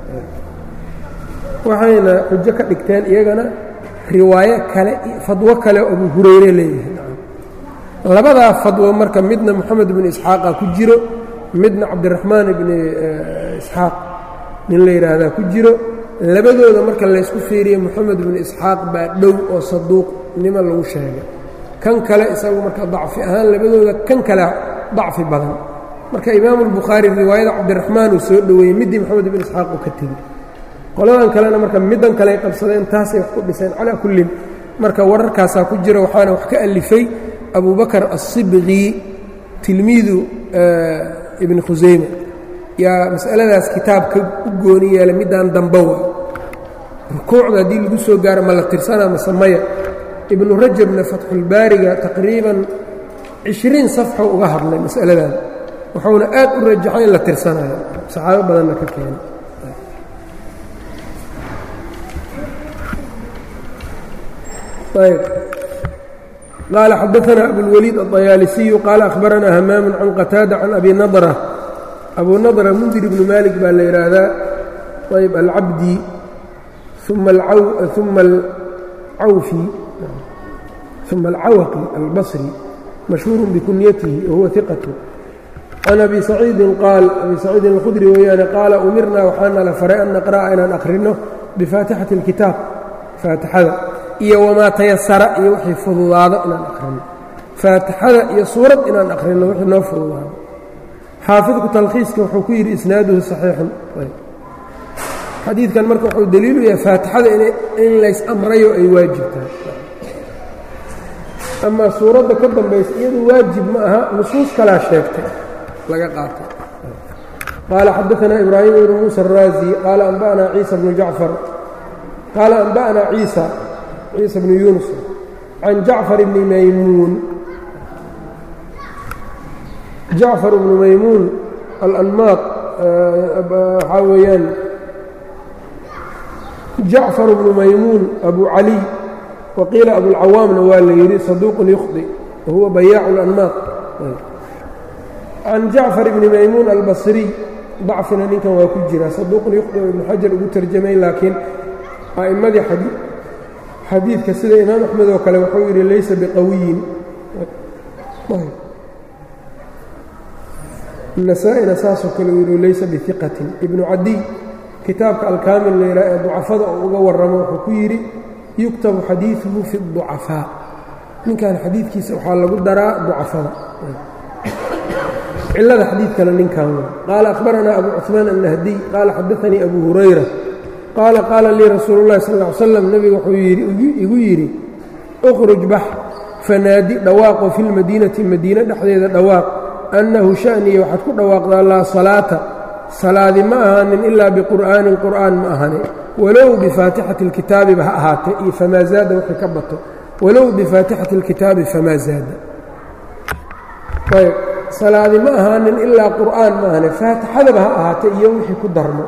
waxayna xujo ka dhigteen iyagana riwaayo kale fadwo kale oo abu hurayre leeyahay labadaa fadwo marka midna moxamed ibnu isxaaqa ku jiro midna cabdiraxmaan ibni isxaaq nin la yidhaahdaa ku jiro labadooda marka laysku fiiriye moxamed ibnu isxaaq baa dhow oo saduuqnimo lagu sheegay kan kale isagu marka dacfi ahaan labadooda kan kale dacfi badan marka imaamu albukhaari riwaayada cabdiraxmaan uu soo dhoweeyey middii moxamed ibnu isxaaq uu ka tegey qoladan kalena marka middan kale ay qabsadeen taasay wax ku dhiseen calaa kullin marka wararkaasaa ku jira waxaana wax ka alifay abu bakr الصibqi tilmiidu ibni khusayma yaa masaladaas kitaabka u gooni yeelay midaan dambowa rukuucda haddii lagu soo gaaro ma la tirsanaa mase maya ibnu rajabna fatxulbaariga taqriiban cishriin safxo uga hadlay masaladan wuxuuna aad u rajaxay in la tirsanayo saxaabo badanna ka keenay ayb qال xdثna أbوالwليد الطyاalسي qال أخبرnا hmام عن qتاaدة عن أbي نضرة أbو نضرة mنdir بن مالك baa la yidhaahdaa ayb الcabdي ثuma الcawqي الbصري مashهوur بkuنyته وhuوa ثiqة عن أbي سacيidi qاal أbي سacيidi الkخdري weeyaane qaala umirna waxaana la faray an نqرأa inaan akhrino بفاatixaةi الkitaab faatixada iyo wamaa tayasara iyo wixii fududaado inaan akhrino faatixada iyo suurad inaan akhrino wixii noo fududaado xaafidku talkhiiska wuxuu ku yidhi isnaaduhu saxiixun xadiidkan marka wuxuu daliilu yahay faatixada in lays amrayo ay waajib tahay amaa suuradda ka dambaysa iyadu waajib ma aha nusuus kalaa sheegtay laga qaatay qaala xadaanaa ibraahim ibnu muusa araazi qaala anba'naa ciisa bnu jacfar qaala anba'naa ciisa ciisa bnu yuunus can jacfar bni maymuun jacfar bnu maymuun alanmaaq waxaa weeyaan jacfar bnu maymuun abu caliy waqiila abulcawaamna waa la yidhi saduuqun yukhdi wahuwa bayaacu اlanmaaq can jacfar bni maymuun albasriy dacfina ninkan waa ku jira saduuqun yukhdi oo ibnu xajar ugu tarjamay laakiin a'immadii xadiidka sida imaam axmed oo kale wuxuu yidhi laysa biqawiyin nasaa-ina saasoo kale uu yidhi laysa biiqatin ibnu cadiy kitaabka alkaamil layraa ee ducafada oo uga warramo wuxuu ku yidhi yuktabu xadiiduhu fi اducafaa ninkan xadiidkiisa waxaa lagu daraa ducafada cilada xadiidkana ninkan w qaala akhbaranaa abu cuثmaan annahdiy qaala xadaanii abu hurayra qaala qaala lii rasuulu اllahi sal ا ly slam nebiga wuxuu igu yidhi اkhruj bax fanaadi dhawaaqo fi lmadiinati madiine dhexdeeda dhawaaq annahu sha'niya waxaad ku dhawaaqdaa laa salaata salaadi ma ahaanin ilaa biqur'aanin qur'aan ma ahani walow bifaatixati اlkitaabiba ha ahaatee iyo famaa zaada wixii ka bato walow bifaatixati اlkitaabi famaa zaada ayb salaadi ma ahaanin ilaa qur'aan ma ahane faatixadaba ha ahaatee iyo wixii ku darmo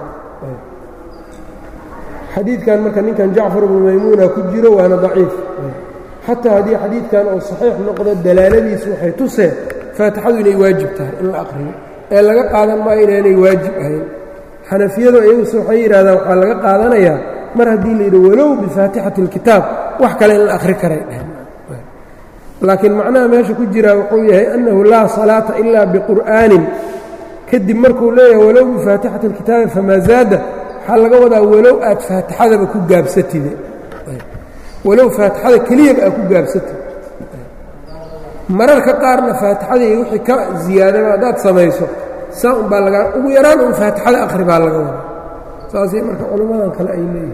xadiidkan marka ninkan jacfar bnu maymuuna ku jiro waana daciif xataa haddii xadiidkan uu saxiix noqdo dalaaladiisu waxay tuseen faatixadu inay waajib tahay in la aqriyo ee laga qaadan maayo inaanay waajib ahayn xanafiyadu iyaguse waxay yidhahdaan waxaa laga qaadanayaa mar haddii la yidhi walow bifaatixati اlkitaab wax kale in la akhri karay dheh laakiin macnaha meesha ku jiraa wuxuu yahay annahu laa salaata ilaa biqur'aanin kadib markuu leeyahay walow bifaatixati اlkitaabi famaa zaada waxaa laga wadaa walow aad faatixadaba ku gaabsatide walow faatixada keliyaba aad ku gaabsatid mararka qaarna faatixadii wixii ka ziyaadaba haddaad samayso saa un baa lagaa ugu yaraan un faatixada akhri baa laga wadaa saasay marka culimmadan kale ay leeyihin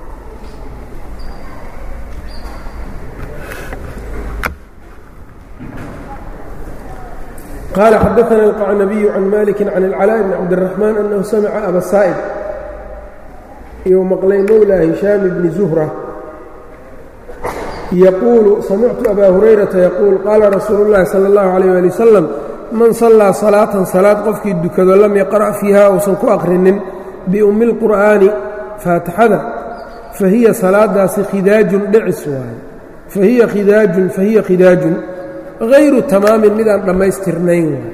qال xdثna الqacnabiي can maliki can اlclاء bn cabdالرaحmaan أnahu samca aba saa'ib iyuu maqlay mowlى hishaam bni zuhra yaquulu samictu abaa hurayrata yaquul qaala rasuulu اllahi salى اllahu عalيyه ali wasalam man sallaa salaatan salaad qofkii dukado lam yaqra' fiiha uusan ku akhrinin biummi اlqur'aani faatixada fahiya salaadaasi khidaajun dhicis waaye fahiya khidaajun fahiya khidaajun hayru tamaamin midaan dhammaystirnayn waay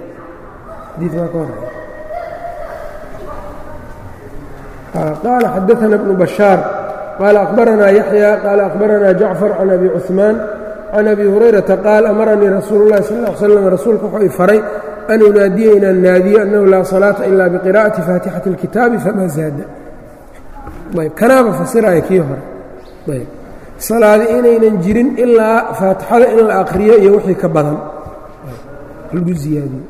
qaala xadaana bnu bashaar qaala akhbaranaa yaxya qaala akhbaranaa jacfar can abi cuثmaan can abi hurayrata qaal amaranii rasuulu llahi sal l slam rasuulku wuxuu i faray an unaadiya inaan naadiyo annahu laa salaata ila biqira'ati faatixati اlkitaabi famaa zaada ayb kanaaba fasiraya kii hore ayb salaadi inaynan jirin ilaa faatixada in la akhriyo iyo wixii ka badan lagu ziyaadiyo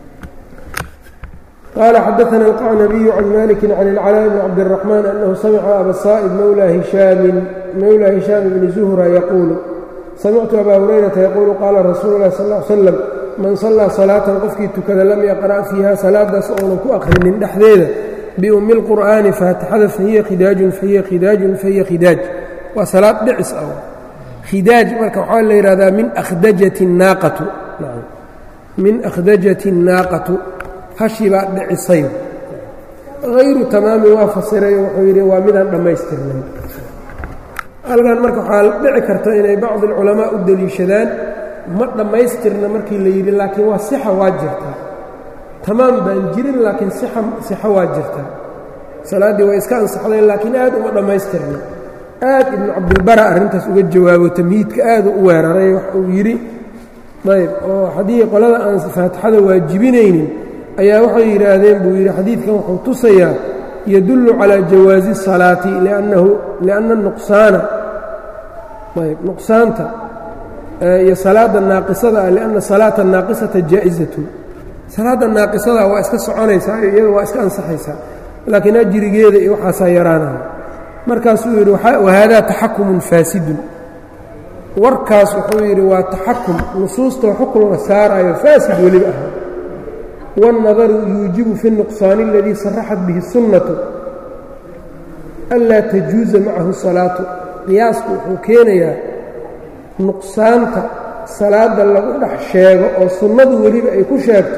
qaala xadaana alqacnabiyu can maliki can ilcalaa bni cabdiraxmaan annahu samica abasaa'ib mowla hishaamin mowla hishaam bni zuhra yaquulu samictu abaa hurayrata yaquulu qaala rasuulu llahi sal l slam man sallaa salaatan qofkii tukada lam yaqra' fiiha salaadaas oonan ku akhrinin dhexdeeda biummi اlqur'aani faatixada fahiya khidaajun fahiya khidaajun fahiya khidaaj waa salaad dhicis ah khidaaj marka waxaa la yidhahdaa min akhdajati naaqatu min akhdajati الnaaqatu hashi baa dhicisay hayru tamaamin waa fasirayo wuxuu yidhi waa midaan dhammaystirnay halkan marka waxaa dhici karta inay bacdi alculamaa u deliishadaan ma dhammaystirna markii la yidhi laakiin waa sixa waa jirtaa tamaam baan jirin laakiin sixa waa jirtaa salaaddii way iska ansaxdeen laakiin aad uma dhammaystirna aad ibnu cabdilbara arrintaas uga jawaabo tamhiidka aadu u weeraray wax uu yidhi ayb oo haddii qolada aan faatixada waajibinaynin ayaa waxay yidhaahdeen buu yidhi xadiidkan wuxuu tusayaa yadullu calaa jawaazi الsalaati liannahu lianna nuqsaana ayb nuqsaanta iyo salaadda naaqisada ah lianna salaata naaqisata jaa'izatun salaadda naaqisada waa iska soconaysaa iyada waa iska ansaxaysaa laakiin ajrigeeda iyo waxaasaa yaraanaya markaasuu yidhi wahaadaa taxakumun faasidun warkaas wuxuu yidhi waa taxakum nusuustoo xukun la saarayo faasid weliba ahaa wاnnadaru yuujibu fi الnuqsaani اladii saraxat bihi الsunnatu anlaa tajuuza macahu salaatu qiyaasku wuxuu keenayaa nuqsaanta salaadda lagu dhex sheego oo sunnadu weliba ay ku sheegto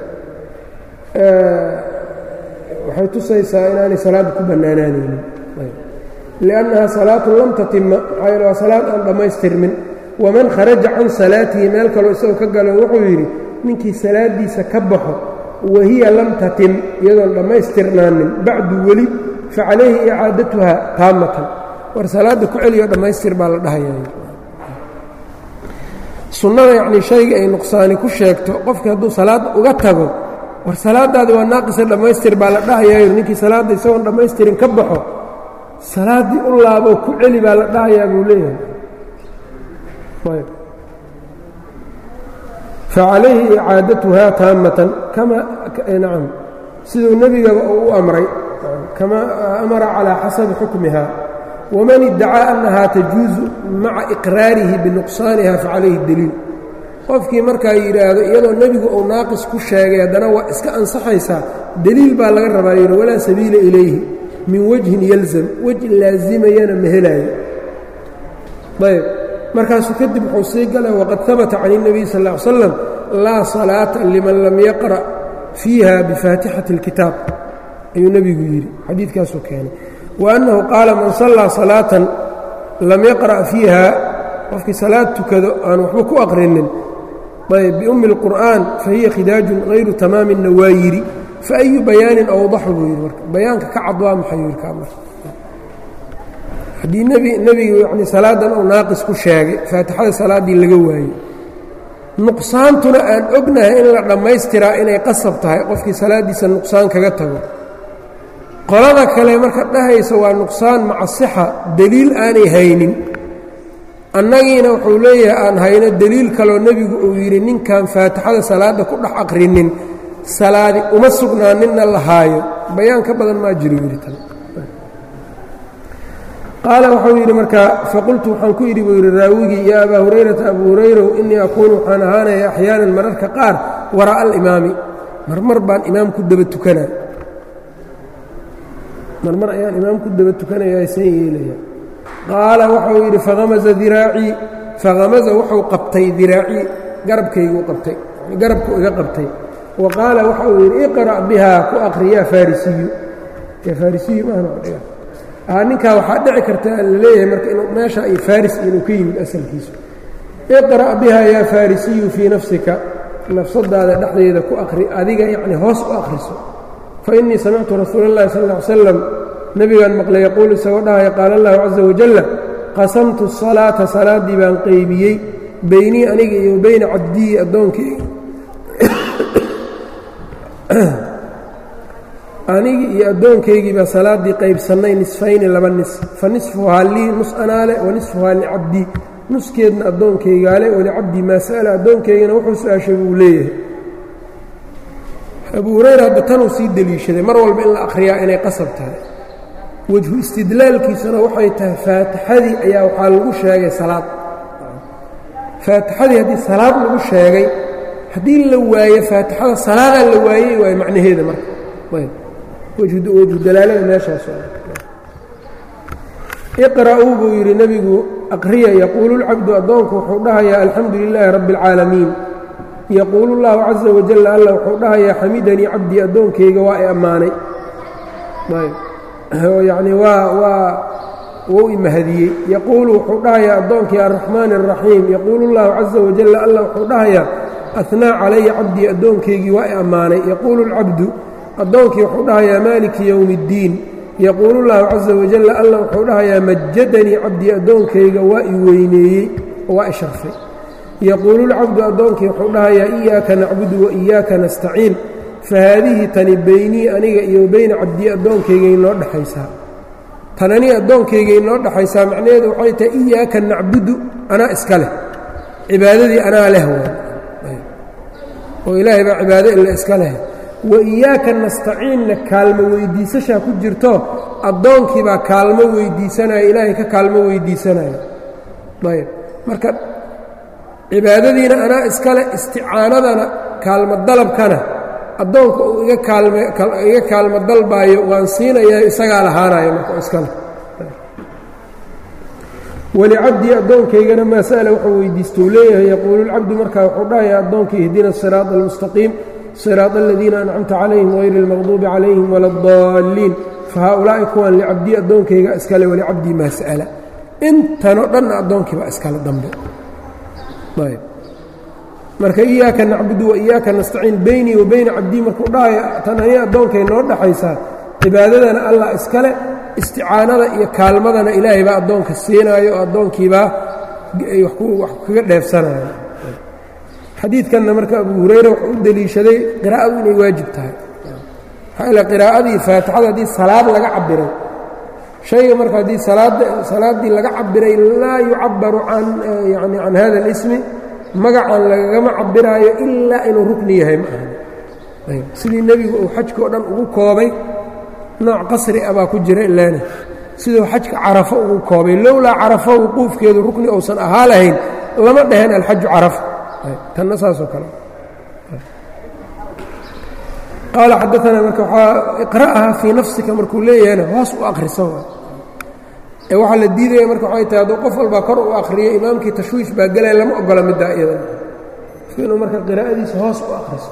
waxay tusaysaa inaanay salaadda ku bannaanaanaynin liannaha salaatu lam tatima maxaa yeele waa salaad aan dhammaystirmin waman kharaja can salaatihi meel kaloo isagoo ka galo wuxuu yidhi ninkii salaaddiisa ka baxo wahiya lam tatim iyadoon dhammaystirnaanin bacdu weli fa calayhi icaadatuha taamatan war salaadda ku celiyo dhammaystir baa la dhahaya sunnada yacnii shayga ay nuqsaani ku sheegto qofkii hadduu salaadda uga tago war salaaddaadi waa naaqisa dhammaystir baa la dhahayayo ninkii salaadda isagoon dhammaystirin ka baxo salaaddii u laaboo ku celi baa la dhahayaa buu leeyahay facalayhi icaadatuha taamatan kama nacam siduu nebigaba uu u amray kama amara calaa xasabi xukmiha waman iddacaa annahaa tajuusu maca iqraarihi binuqsaaniha facalayhi deliil qofkii markaa yidhaahdo iyadoo nebigu uu naaqis ku sheegay haddana waa iska ansaxaysaa deliil baa laga rabaa yidhi walaa sabiila ilayhi min wajhin yalzam wej laazimayana ma helaayo ayb markaasuu kadib wuxuu sii galay waqad habata can الnabiy sal ا ly slam laa salaata liman lam yaqra' fiiha bifaatixati اlkitaab ayuu nebigu yidhi xadiidkaasuu keenay wa annahu qaala man sallaa salaatan lam yaqra' fiiha qofkii salaad tukado aan waxba ku aqrinin ayb biummi اlqur'an fahiya khidaajun hayru tamaaminna waa yidhi faayu bayaanin awdaxu buu yidhi marka bayaanka ka cad waa maxay yidhi kaamar haddii nebigu yani salaadan uu naaqis ku sheegay faatixada salaaddii laga waayey nuqsaantuna aan ognahay in la dhammaystiraa inay qasab tahay qofkii salaaddiisa nuqsaan kaga tago qolada kale marka dhahaysa waa nuqsaan maca sixa deliil aanay haynin annagiina wuxuu leeyahay aan hayno deliil kaloo nebigu uu yidhi ninkan faatixada salaadda ku dhex aqrinin salaadi uma sugnaaninna la haayo bayaan ka badan maa jiro yidhi tan qaala wuxuu yidhi markaa faqultu waxaan ku yidhi buu yidhi raawigii yaa abaa hurayrata abuu hurayrow innii akuunu waxaan ahaanaya axyaanan mararka qaar waraa'a alimaami marmar baan imaam ku daba tukanaa marmar ayaan imaam ku daba tukanaya aysan yeelaya qaala wuxuu yidhi fahamasa diraacii fahamasa wuxuu qabtay diraacii garabkayguu qabtay garabku iga qabtay wa qaala waxa uu yidhi iqra' bihaa ku aqri yaa farisiyu yaa farisiyu maahna ninkaa waxaa dhici karta la leeyahay marka inuu meesha ay faris inuu ka yimid asalkiisu iqra' biha yaa farisiyu fii nafsika nafsadaada dhexdeeda ku aqri adiga yacni hoos u akhriso fa innii samictu rasuula اllahi sal ll ly slam nebigaan maqlay yaquulu isagoo dhahaya qaala allahu caza wajalla qasamtu الsalaata salaaddii baan qeybiyey beynii aniga iyo beyna cabdiyi addoonkeyga anigii iyo addoonkaygii baa salaaddii qaybsannay nisfayni laba nis fa nisfuhaa lii nus anaale wa nisfuhaa licabdii nuskeedna addoonkaygaale walicabdii maa sa'ala addoonkaygana wuxuu su-aashay buu leeyahay abuu hurayra hadda tanuu sii deliishaday mar walba in la akhriyaa inay qasab tahay wejhu istidlaalkiisuna waxay tahay faatixadii ayaa waxaa lagu sheegay salaad faatixadii haddii salaad lagu sheegay haddii la waayo faatixada salaadaa la waayey waayo macnaheeda marka wejhu dalaalada meeshaas iqra'uu buu yidhi nebigu aqriya yaquulu lcabdu addoonku wuxuu dhahayaa alxamdu lilaahi rabbi اlcaalamiin yaquulu اllahu caza wajalla alla wuxuu dhahayaa xamidanii cabdii addoonkayga waa i ammaanay yacni waa waa wou imahadiyey yaquulu wuxuu dhahayaa addoonkii arraxmaani الraxiim yaquulu اllahu caza wajalla alla wuxuu dhahayaa ahnaa calaya cabdii addoonkaygii waa i ammaanay yaquulu اlcabdu addoonkii wuxuu dhahayaa maaliki yowmi اddiin yaquulu اllahu caza wajalla alla wuxuu dhahayaa majadanii cabdii addoonkayga waa i weyneeyey waa i sharfay yaquulu lcabdu addoonkii wuxuu dhahayaa iyaaka nacbudu wa iyaaka nastaciin fahaadihi tani beynii aniga iyo beyna cabdii addoonkayga inoo dhexaysaa tan anii addoonkayga inoo dhexaysaa macnaheedu waxay tahay iyaaka nacbudu anaa iska leh cibaadadii anaa leh oo ilaahay baa cibaado ila iska leh wa iyaaka nastaciinna kaalmo weyddiisashaa ku jirto addoonkii baa kaalmo weyddiisanaya ilaahay ka kaalmo weyddiisanaya ayb marka cibaadadiina anaa iskale isticaanadana kaalmo dalabkana addoonka uu iga kaalmiga kaalmo dalbaayo waan siinayaa isagaa lahaanayo marka iskale walicabdii addoonkaygana maa sa'ala wuxuu weydiistou leeyahay yaquulu lcabdu markaa wuxuu dhahayaa addoonkii ihdina asiraada almustaqiim siraad aladiina ancamta calayhim hayri اlmaqduubi calayhim wala اdaalliin fa haaulaa'i kuwan licabdii addoonkayga iskale walicabdii maa sa'ala intanoo dhanna addoonkiiba iskale dambe ayb marka iyaaka nacbudu wa iyaaka nastaciin beynii wa beyna cabdii markuu dhahaya tan aniga addoonkay noo dhaxaysaa cibaadadana allah iskale isticaanada iyo kaalmadana ilaahay baa addoonka siinaayo oo addoonkiibaa wax kaga dheefsanaya xadiidkanna marka abu hurayra wuxuu u deliishaday qiraa'adu inay waajib tahay maxaa ila qiraa'adii faatixada haddii salaad laga cabiray shayga marka haddii salaaddii laga cabiray laa yucabaru can yani can hada اlismi magacan lagagama cabiraayo ilaa inuu rukni yahay ma aha sidii nebigu uu xajka oo dhan ugu koobay nooc qasri ah baa ku jira ilaana siduu xajka carafo ugu koobay lowlaa carafo wuquufkeedu rukni uusan ahaa lahayn lama dhaheen alxaju carafa tanna saasoo kale qaala xadaanaa marka waxaa iqra'aha fii nafsika markuu leeyahayna hoos u akhriso ee waxaa la diidaya marka waxay tahay hadduu qof walbaa kor u akhriyo imaamkii tashwiish baa gelaya lama ogola middaa iyadan inuu marka qiraa'adiisa hoos u akhriso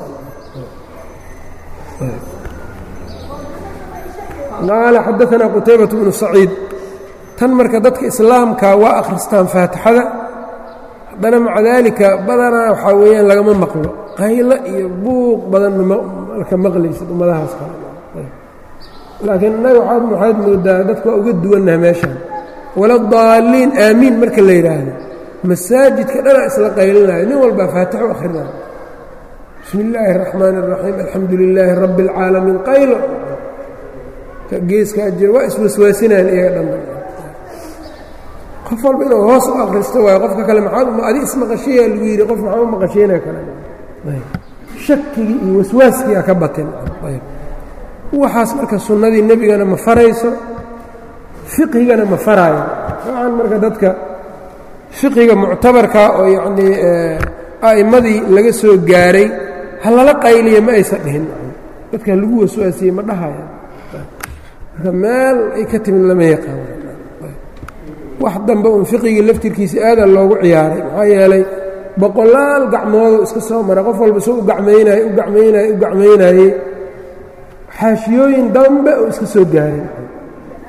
qaala xadaanaa qutaybaة bnu saciid tan marka dadka islaamka waa akhristaan faatixada haddana maca daalika badanaa waxaa weeyaan lagama maqlo qaylo iyo buuq badan malka maqlaysid ummadahaas kale laakiin innaga waxaad moodaa dadka waa uga duwannaha meeshaan wala daalliin aamiin marka la yidhaahdo masaajidka dhanaa isla qaylinayo nin walbaa faatixo akhrinayo bismi illaahi الraxmaan الraxiim alxamdu lilaahi rabbi اlcaalamiin qaylo geeskaa jira waa iswaswaasinaan iyaga dhanba qof walba inuu hoos u akhristo waayo qofka kale maxaa adi ismaqashiyaa lagu yidhi qof maxaa u maqashiinaya kale shakigii iyo waswaaskii a ka batin waxaas marka sunnadii nebigana ma farayso fiqhigana ma faraayo waxaan marka dadka fiqhiga muctabarka oo yacnii a'immadii laga soo gaaray ha lala qayliya ma aysan dhihin dadka lagu waswaasiyey ma dhahaya marka meel ay ka timid lama yaqaan wax dambe uun fiqigii laftirkiisa aadaa loogu ciyaaray maxaa yeelay boqolaal gacmooduu iska soo maray qof walba soo u gacmaynaye u gacmaynaye u gacmaynaayey xaashiyooyin dambe oo iska soo gaaray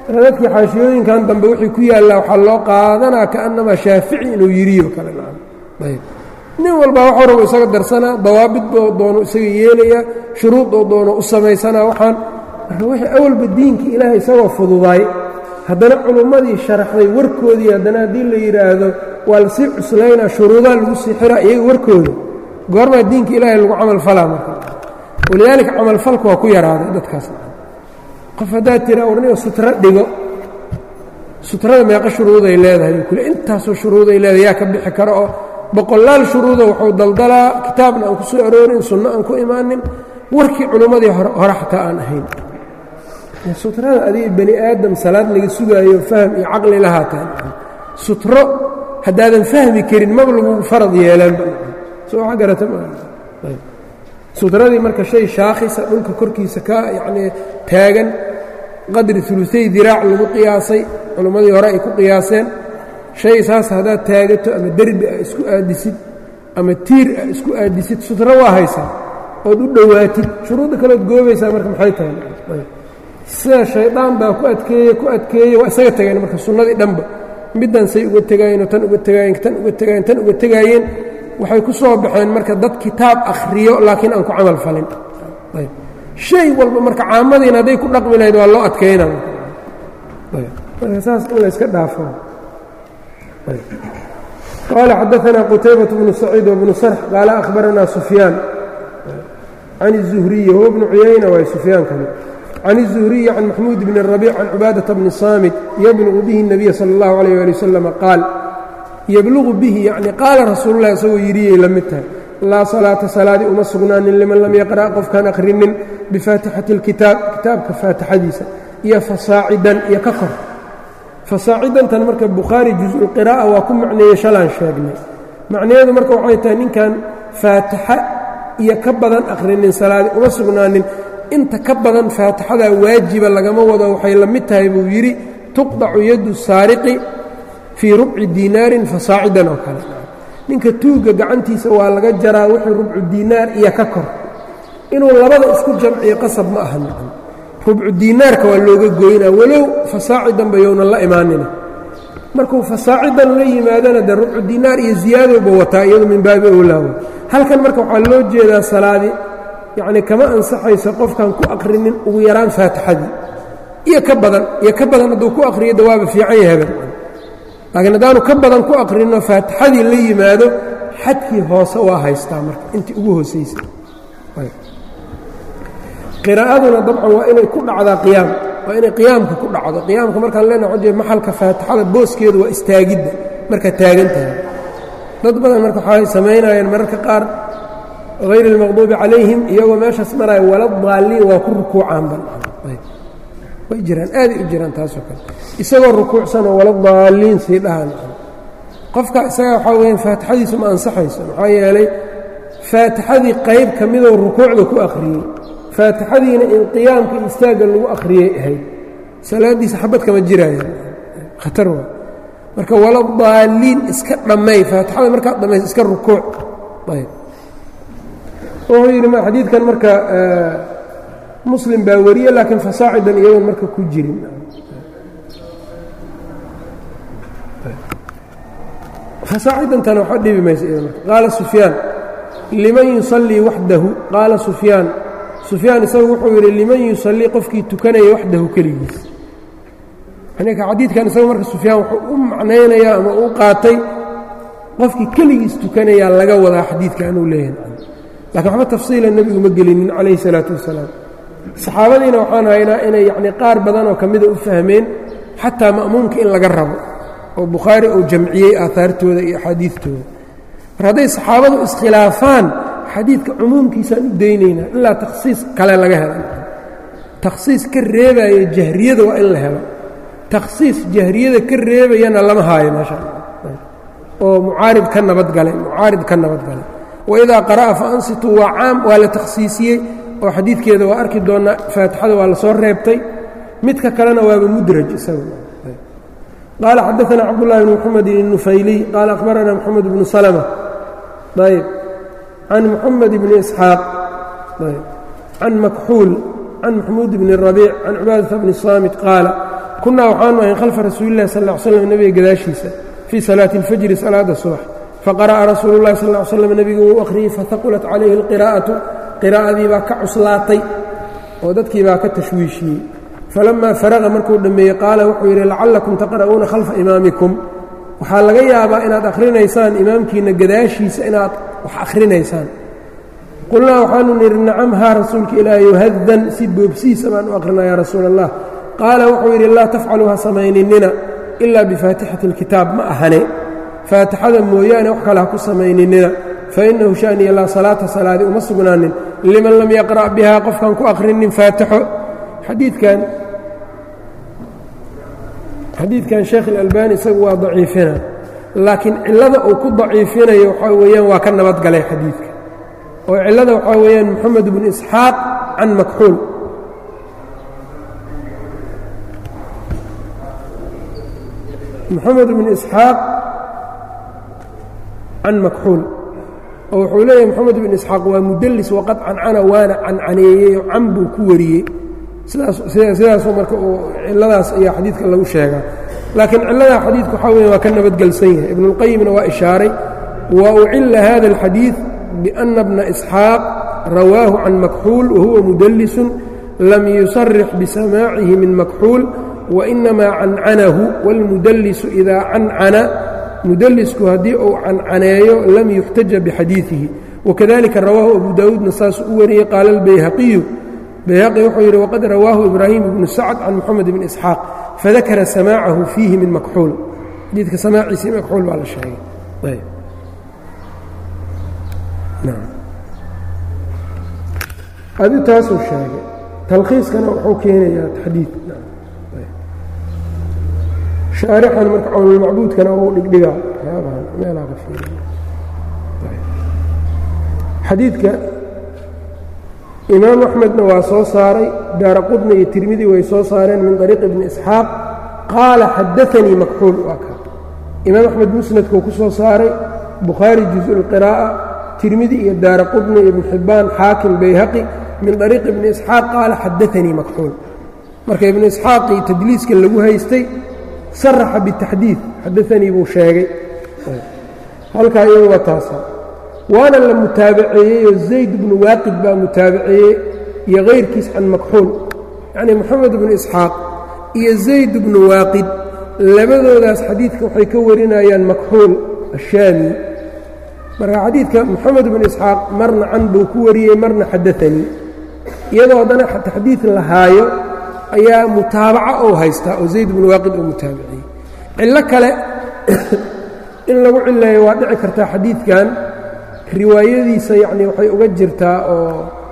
dadkii xaashiyooyinkan dambe wixii ku yaallaa waxaa loo qaadanaa kaannamaa shaafici inuu yiriyo kale ayb nin walbaa waxuu rabo isaga darsanaa dawaabid boo doono isaga yeelayaa shuruudoo doono u samaysanaa waxaan marka wixii awalba diinka ilaahay isagoo fududaay haddana culummadii sharaxday warkoodii haddana haddii la yidhaahdo waa lasii cuslaynaa shuruudaa lagu sii xiraa iyaga warkooda goormaa diinka ilaahay lagu camalfalaa marka walidaalika camalfalku waa ku yaraaday dadkaas qof haddaad tira warniga sutro dhigo sutrada meeqa shuruuday leedahay kule intaasoo shuruuday leedahay yaa ka bixi karo oo boqolaal shuruudo wuxuu daldalaa kitaabna aan ku soo aroorin sunno aan ku imaanin warkii culummadii hore xataa aan ahayn sutrada adiga bani aadam salaad laga sugaayo fahm iyo caqli lahaataan sutro haddaadan fahmi karin maba lagu farad yeelaanba soo wax garata sutradii marka shay shaakhisa dhulka korkiisa ka yacnii taagan qadri uluay diraac lagu qiyaasay culummadii hore ay ku qiyaaseen shay saas haddaad taagato ama derbi a isku aadisid ama tiir a isku aadisid sutro waa haysaa ood u dhowaatid shuruudda kaleod goobaysaa marka maxay tahay sida shaydaan baa ku adkeeye ku adkeeye waa isaga tageen marka sunnadii dhanba middan say uga tegaayeenoo tan uga tegaayeen tan uga tegaayeen tan uga tegaayeen waxay ku soo baxeen marka dad kitaab akhriyo laakiin aan ku camal falin shay walba marka caamadiina hadday ku dhaqmi lahayd waa loo adkayna marka saas in layska dhaafo qaala xadaثna qutaybaة bnu saciid wbnu sarx qaala akhbarana sufyaan can الzuhriyi huwa bnu cuyayna waay sufyaankani can الzuhriyi can maxmuud bn الrabiic can cubaadaةa bni saamit yablugu bihi الnabiya salى اllahu عalيh ali waslama qaal yablugu bihi yacni qaala rasuulu lah isagoo yidhiyay la mid tahay laa salaata salaadii uma sugnaanin liman lam yaqra' qofkaan akhrinin bifaatixati اlkitaab kitaabka faatixadiisa iyo fasaacidan iyo ka kor fasaacidantan marka bukhaari juزulqiraa'a waa ku macneeyey shalaan sheegnay macnaheedu marka waxay tahay ninkan faatixa iyo ka badan akhrinin salaadii uma sugnaanin inta ka badan faatixadaa waajiba lagama wado waxay la mid tahay buu yidhi tuqdacu yaddu saariqi fii rubci diinaarin fasaacidan oo kale ninka tuugga gacantiisa waa laga jaraa wixii rubcu diinaar iyo ka kor inuu labada isku jamciyo qasab ma aha nacan rubcu diinaarka waa looga goynaa walow fasaacidanba yownan la imaanina markuu fasaacidan la yimaadana dee rubcu diinaar iyo ziyaadowba wataa iyadu min baabi owlaawa halkan marka waxaa loo jeedaa salaadi yacnii kama ansaxayso qofkan ku aqrinin ugu yaraan faatixadii iyo ka badan iyo ka badan hadduu ku aqriyo de waaba fiican yahaban laakiin haddaanu ka badan ku aqrinno faatixadii la yimaado xadkii hoose waa haystaa marka intii ugu hoosaysa qiraa'aduna dabcan waa inay ku dhacdaa qiyaam waa inay qiyaamka ku dhacdo qiyaamka markaan leenaha wajee maxalka faatixada booskeedu waa istaagidda marka taagan tahay dad badan marka waxay samaynayeen mararka qaar hayr اlmaqduubi calayhim iyagoo meeshaas maraya wala daaliin waa ku rukuucaan ban way jiraan aaday u jiraan taasoo kale isagoo rukuucsanoo wala daaliin sii dhahan qofka isaga waxaa weyaan faatixadiisu ma ansaxayso maxaa yeelay faatixadii qayb ka midou rukuucda ku akhriyey faatixadiina in qiyaamka iyo istaagga lagu akhriyey ahayd salaaddiisa xabad kama jiraayo khatar waa marka wala daaliin iska dhammay faatixada markaad dhammaysa iska rukuuc ayb wuxuu yidhi xadiidkan marka muslim baa wariye laakiin fasaacidan iyagoon marka ku jirin fasaacidantana waxba dhibi maysa iyada marka qaala sufyaan liman yusallii waxdahu qaala sufyaan sufyaan isagu wuxuu yidhi liman yusallii qofkii tukanaya waxdahu keligiis ninka xadiidkan isagu marka sufyaan wuxuu u macnaynayaa ama u qaatay qofkii keligiis tukanayaa laga wadaa xadiidkan uu leeyahay lakiin waxba tafsiila nebigu ma gelinin calayhi salaatu wasalaam saxaabadiina waxaan haynaa inay yacnii qaar badanoo ka mida u fahmeen xataa ma'muumka in laga rabo oo bukhaari uu jamciyey aahaartooda iyo axaadiidtooda mar hadday saxaabadu iskhilaafaan xadiidka cumuumkiisaan u daynaynaa ilaa takhsiis kale laga hela takhsiis ka reebaya jahriyada waa in la helo takhsiis jahriyada ka reebayana lama haayo meesha oo mucaarid ka nabadgalay mucaarid ka nabadgalay waidaa qara'a fa ansituu waa caam waa la takhsiisiyey oo xadiidkeeda waa arki doonnaa faatixada waa la soo reebtay midka kalena waaba mudraj isaga qaala xadaثna cabdالlahi bn mxamedin الnufayliy qaala akhbarana mxamed bnu salmة ayb can muxamed bni isxaaq ayb can makxuul can maxmuud bni الrabiic can cibaadaةa bni saamit qaala kunaa waxaanu ahayn khalfa rasuulillahi sal ll ly slam nebiga gadaashiisa fii salaati اlfajri salaada subax faqara'a rasuulu llahi sal ly slam nebigu wuu akhriyey fahaqulat calayhi اlqiraa'atu qiraa'adii baa ka cuslaatay oo dadkii baa ka tashwiishiyey falamaa faraqa markuu dhammeeyey qaala wuxuu yidhi lacallakum taqra'uuna khalfa imaamikum waxaa laga yaabaa inaad akhrinaysaan imaamkiinna gadaashiisa inaad wax akhrinaysaan qulnaa waxaanu nidhi nacam haa rasuulka ilaahay hadan si boobsiisa baan u akrinaa yaa rasuula allah qaala wuxuu yidhi laa tafcaluu ha samayninina ilaa bifaatixati اlkitaab ma ahane faatixada mooyaane wax kale ha ku samayninina fainahu shaniya laa salaata salaadi uma sugnaanin liman lam yaqra' bihaa qofkaan ku akhrinin faatixo xadiidkan xadiidkan sheekh اlalbani isagu waa daciifina laakiin cillada uu ku daciifinayo waxaa weeyaan waa ka nabadgalay xadiidka oo cillada waxaa weeyaan moxamed bnu isxaaq can makxuul moxamed bnu isxaaq can makxuul oo wuxuu leeyahay moxamed bnu isxaaq waa mudelis waqad cancana waana cancaneeyey oo can buu ku wariyey sidaasoo marka uu cilladaas ayaa xadiidka lagu sheegaa laakiin cilladaa xadiidka waxaa weya waa ka nabadgelsan yahay ibnuاlqayimna waa ishaaray wa ucila hada اlxadiiث biأna bna isxaaq rawaahu can makxuul wahuwa mudelisun lam yusarix bisamaacihi min makxuul wainamaa cancanahu wاlmudelisu idaa cancana mudelisku haddii uu cancaneeyo lam yuxtaja bixadiiثihi wakadalika rawaahu abu daawuudna saas u wariyey qaala اlbayhaqiyu bayhaqi wuxuu yidhi waqad rawaahu ibraahim ibnu sacd can moxamed bni isxaaq fadakara samaacahu fiihi min makxuul xadiidka samaaciisii makxuul baa la sheegay adi taasuu sheegay talkhiiskana wuxuu keenayaa xadiid shaarixan marka cawnulmacbuudkana uu dhigdhigaa waxyaabahan meelaha ka fiiriya xadiidka imaam axmedna waa soo saaray daara qudna iyo tirmidi way soo saareen min طariiqi bni isxaaq qaala xadaanii makxuul waa ka imaam axmed musnadkuu ku soo saaray bukhaari juزء اlqiraa'a tirmidi iyo daara qudna iyo ibn xibbaan xaakim bayhaqi min طariiqi ibni isxaaq qaala xadaanii makxuul marka ibnu isxaaqii tadliiska lagu haystay saraxa bitaxdiid xadaanii buu sheegay halkaa iyadu waa taasa waana la mutaabaceeyeyoo zayd bnu waaqid baa mutaabaceeyey iyo kayrkiis can makxuul yacnii moxamed bnu isxaaq iyo zayd bnu waaqid labadoodaas xadiidka waxay ka warinayaan makxuul ashaami marka xadiidka moxamed bnu isxaaq marna can buu ku wariyey marna xadaanii iyadoo haddana taxdiid la haayo ayaa mutaabaca ou haystaa oo zayd bnu waaqid uu mutaabaceeyey cillo kale in lagu cileeyo waa dhici kartaa xadiidkan riwaayadiisa yacni waxay uga jirtaa oo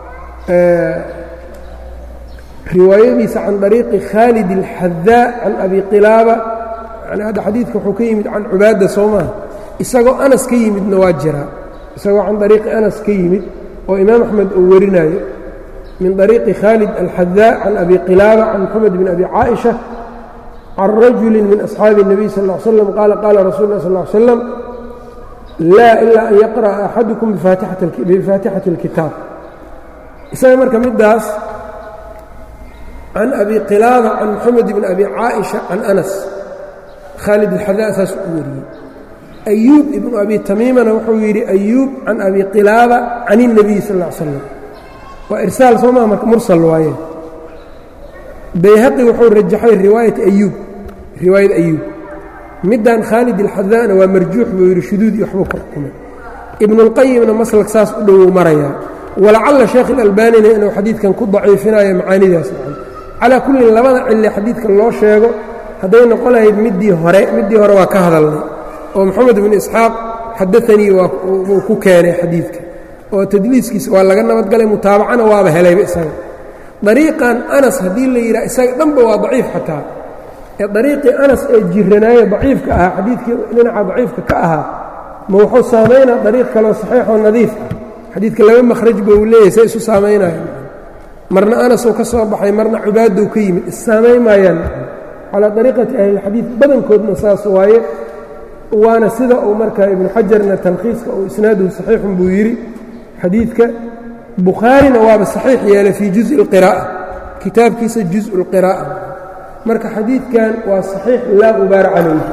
riwaayadiisa can طariiqi khaalid اlxadaa can abi qilaaba yani hadda xadiidka wuxuu ka yimid can cubaada soo maha isagoo anas ka yimidna waa jiraa isagoo can طariiqi anas ka yimid oo imaam axmed uu warinayo min طariiqi khaalid alxadaa can abi qilaaba can moxamed bn abi caaئiشha can rajuli min asxaabi الnabiy sal ا ly slam qaala qaala rasul اlah sal ly slam laa ilaa an yaqra'a axadukum bifaatixati اlkitaab isaga marka middaas can abi qilaaba can moxamed bn abi caaئiشha can anas khaalid alxadaa saas u wariyey ayuub ibnu abi tamiimana wuxuu yidhi ayuub can abi qilaaba can الnabiy sal ا ly slam waa irsaal soo maa marka mursal waaye bayhaqi wuxuu rajaxay riwaayat ayuub riwaayad ayuub middan khaalid alxadaana waa marjuux buu yidhi shuduud iyo waxbuu ka xukumay ibnuاlqayimna maslak saas u dhowou marayaa walacalla sheekh ilalbaanina inuu xadiidkan ku daciifinayo macaanidaas nacan calaa kullin labada cille xadiidka loo sheego hadday noqon lahayd middii hore middii hore waa ka hadalnay oo moxamed bnu isxaaq xadaanii wuu ku keenay xadiidka oo tadliiskiisa waa laga nabadgalay mutaabacana waaba helayba isaga dariiqan anas haddii la yidhaha isaga dhanba waa daciif xataa ee dariiqii anas ee jiranaaye daciifka ahaa xadiidkii dhinaca daciifka ka ahaa ma wuxuu saamaynaa dariiq kaloo saxiixoo nadiif ah xadiidka laba makhraj ba uu leeyahay say isu saamaynaya marna anasuu ka soo baxay marna cubaadou ka yimid issaamayn maayaan calaa dariiqati ahlilxadiid badankoodna saas waaye waana sida uu markaa ibnu xajarna talkhiiska uu isnaaduhu saxiixun buu yidhi xadiidka bukhaarina waaba saxiix yeelay fii juزءi اlqiraa'a kitaabkiisa juزءu اlqiraa'a marka xadiidkan waa saxiix laa gubaara calayh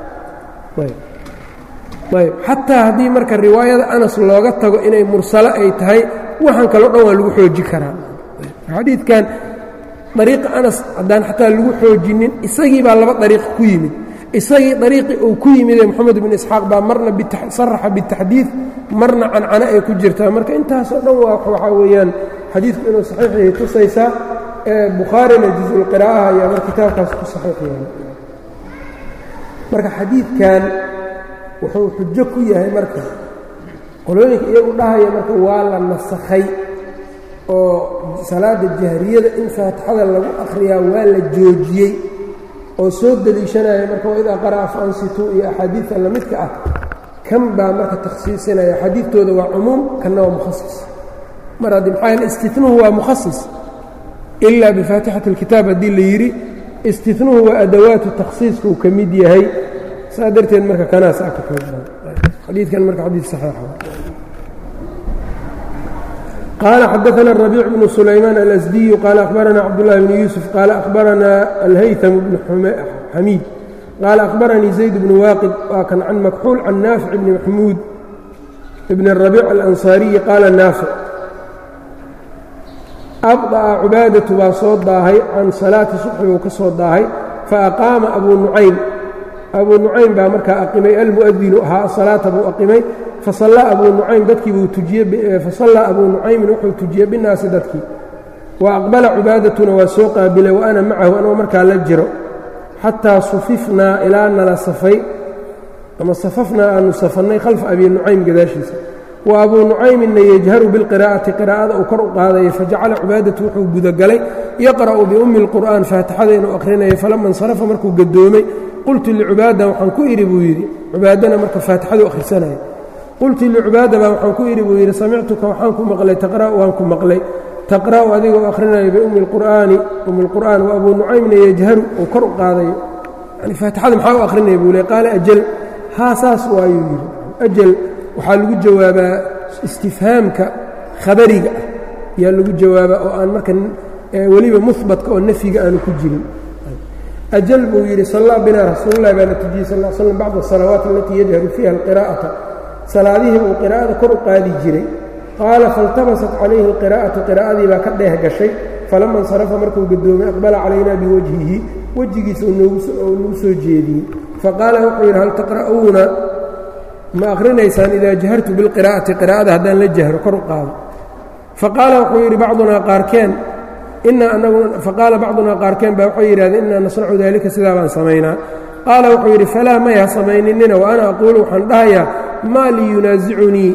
ayb xataa haddii marka riwaayada anas looga tago inay mursalo ay tahay waxaan kaloo dhan waa lagu xooji karaa xadiidkan dariiqa anas haddaan xataa lagu xoojinin isagii baa laba dariiq ku yimid isagii dariiqii uu ku yimidee moxamed bin isxaaq baa marna saraxa bitaxdiid marna cancano ay ku jirtaa marka intaasoo dhan waa waxaa weeyaan xadiidku inuu saxiix yahay tusaysaa ee bukhaarina jusulqira'aha ayaa mar kitaabkaas ku saxiix yahay marka xadiidkan wuxuu xujo ku yahay marka qolooyinka iyagu dhahaya marka waa la nasakhay oo salaada jahriyada in faatixada lagu akhriyaa waa la joojiyey oo soo deliishanaya marka waidaa qara'a faansituu iyo axaadiidta lamidka ah kan baa marka takhsiisinaya xadiidtooda waa cumuum kanna waa mukhasis mar haddii maxaa yaele istinuhu waa mukhasis ilaa bifaatixati اlkitaab haddii la yidhi istinuhu waa adawaatu takhsiiskuu ka mid yahay saa darteed marka kanaas a ka xoogban xadiidkan marka xadiid saxiixa قال xdثna الربيع بن سليمان الأسدي قال أخبرنا cبدالله بن يوسف قال أخبرنا الhyثم بن xميد قال أخبرني زيد بن واقد waa kn عن مكحول عن نافع بن محمود بن الربيع الأنصاaري قال نافع أبطأ cباadة baa soo daahay can صaلاaةi صبحi buu ka soo daahay faأqاama أbو نucaym أbو نucaym baa markaa أqimay almؤdinu ahaa صaلاaةa buu أqimay fasallaa abuu nucaym dadkii buu tujiyey fasallaa abuu nucaymin wuxuu tujiyey binnaasi dadkii wa aqbala cubaadatuna waa soo qaabilay wa ana macahu anoo markaa la jiro xataa sufifnaa ilaa nala safay ama safafnaa aanu safannay khalfa abii nucaym gadaashiisa wa abuu nucayminna yajharu bilqiraa'ati qiraa'ada uu kor u qaadayay fajacala cubaadatu wuxuu gudagalay yaqra'u biummi اlqur'aan faatixada inuu akhrinayay falama insarafa markuu gadoomay qultu licubaada waxaan ku idhi buu yidhi cubaadana marka faatixadu akhrisanaya qultu licubaada baa waxaan ku idhi buu yidhi samictuka waxaan ku maqlay taqra'u waan ku maqlay taqra'u adigoo akhrinaya biummi lqur'aani ummi lqur'aan wa abuu nucaymna yajharu uu kor u qaadayo yani faatixada maxaa u akhrinaya buu le qaala ajal haa saas waayuu yidhi ajal waxaa lagu jawaabaa istifhaamka khabariga ah yaa lagu jawaabaa oo aan marka weliba muhbatka oo nafyiga aanu ku jirin ajal buu yidhi sallaa binaa rasuululahi baana tujiyey sal l slam bacda asalawaat alatii yajharu fiiha alqiraa'ata salaadihii uu qiraa'ada kor u qaadi jiray qaala faاltabasat calayhi اlqiraa'atu qiraa'adii baa ka dheeh gashay falama insarafa markuu gadoomay aqbala calaynaa biwajhihi wejigiisa uu nagu soo jeediyey faqaala wuxuu yidhi hal taqra'uuna ma akhrinaysaan idaa jahartu bilqiraa'ati qiraa'ada haddaan la jahro kor u qaado faqaala wuxuu yidhi bacdunaa qaarkeen inaa anagu faqaala bacdunaa qaarkeen baa waxay yidhahdeen inaa nasnacu daalika sidaa baan samaynaa qaala wuxuu yidhi falaa may ha samayninina wa ana aquulu waxaan dhahayaa maa lii yunaasicunii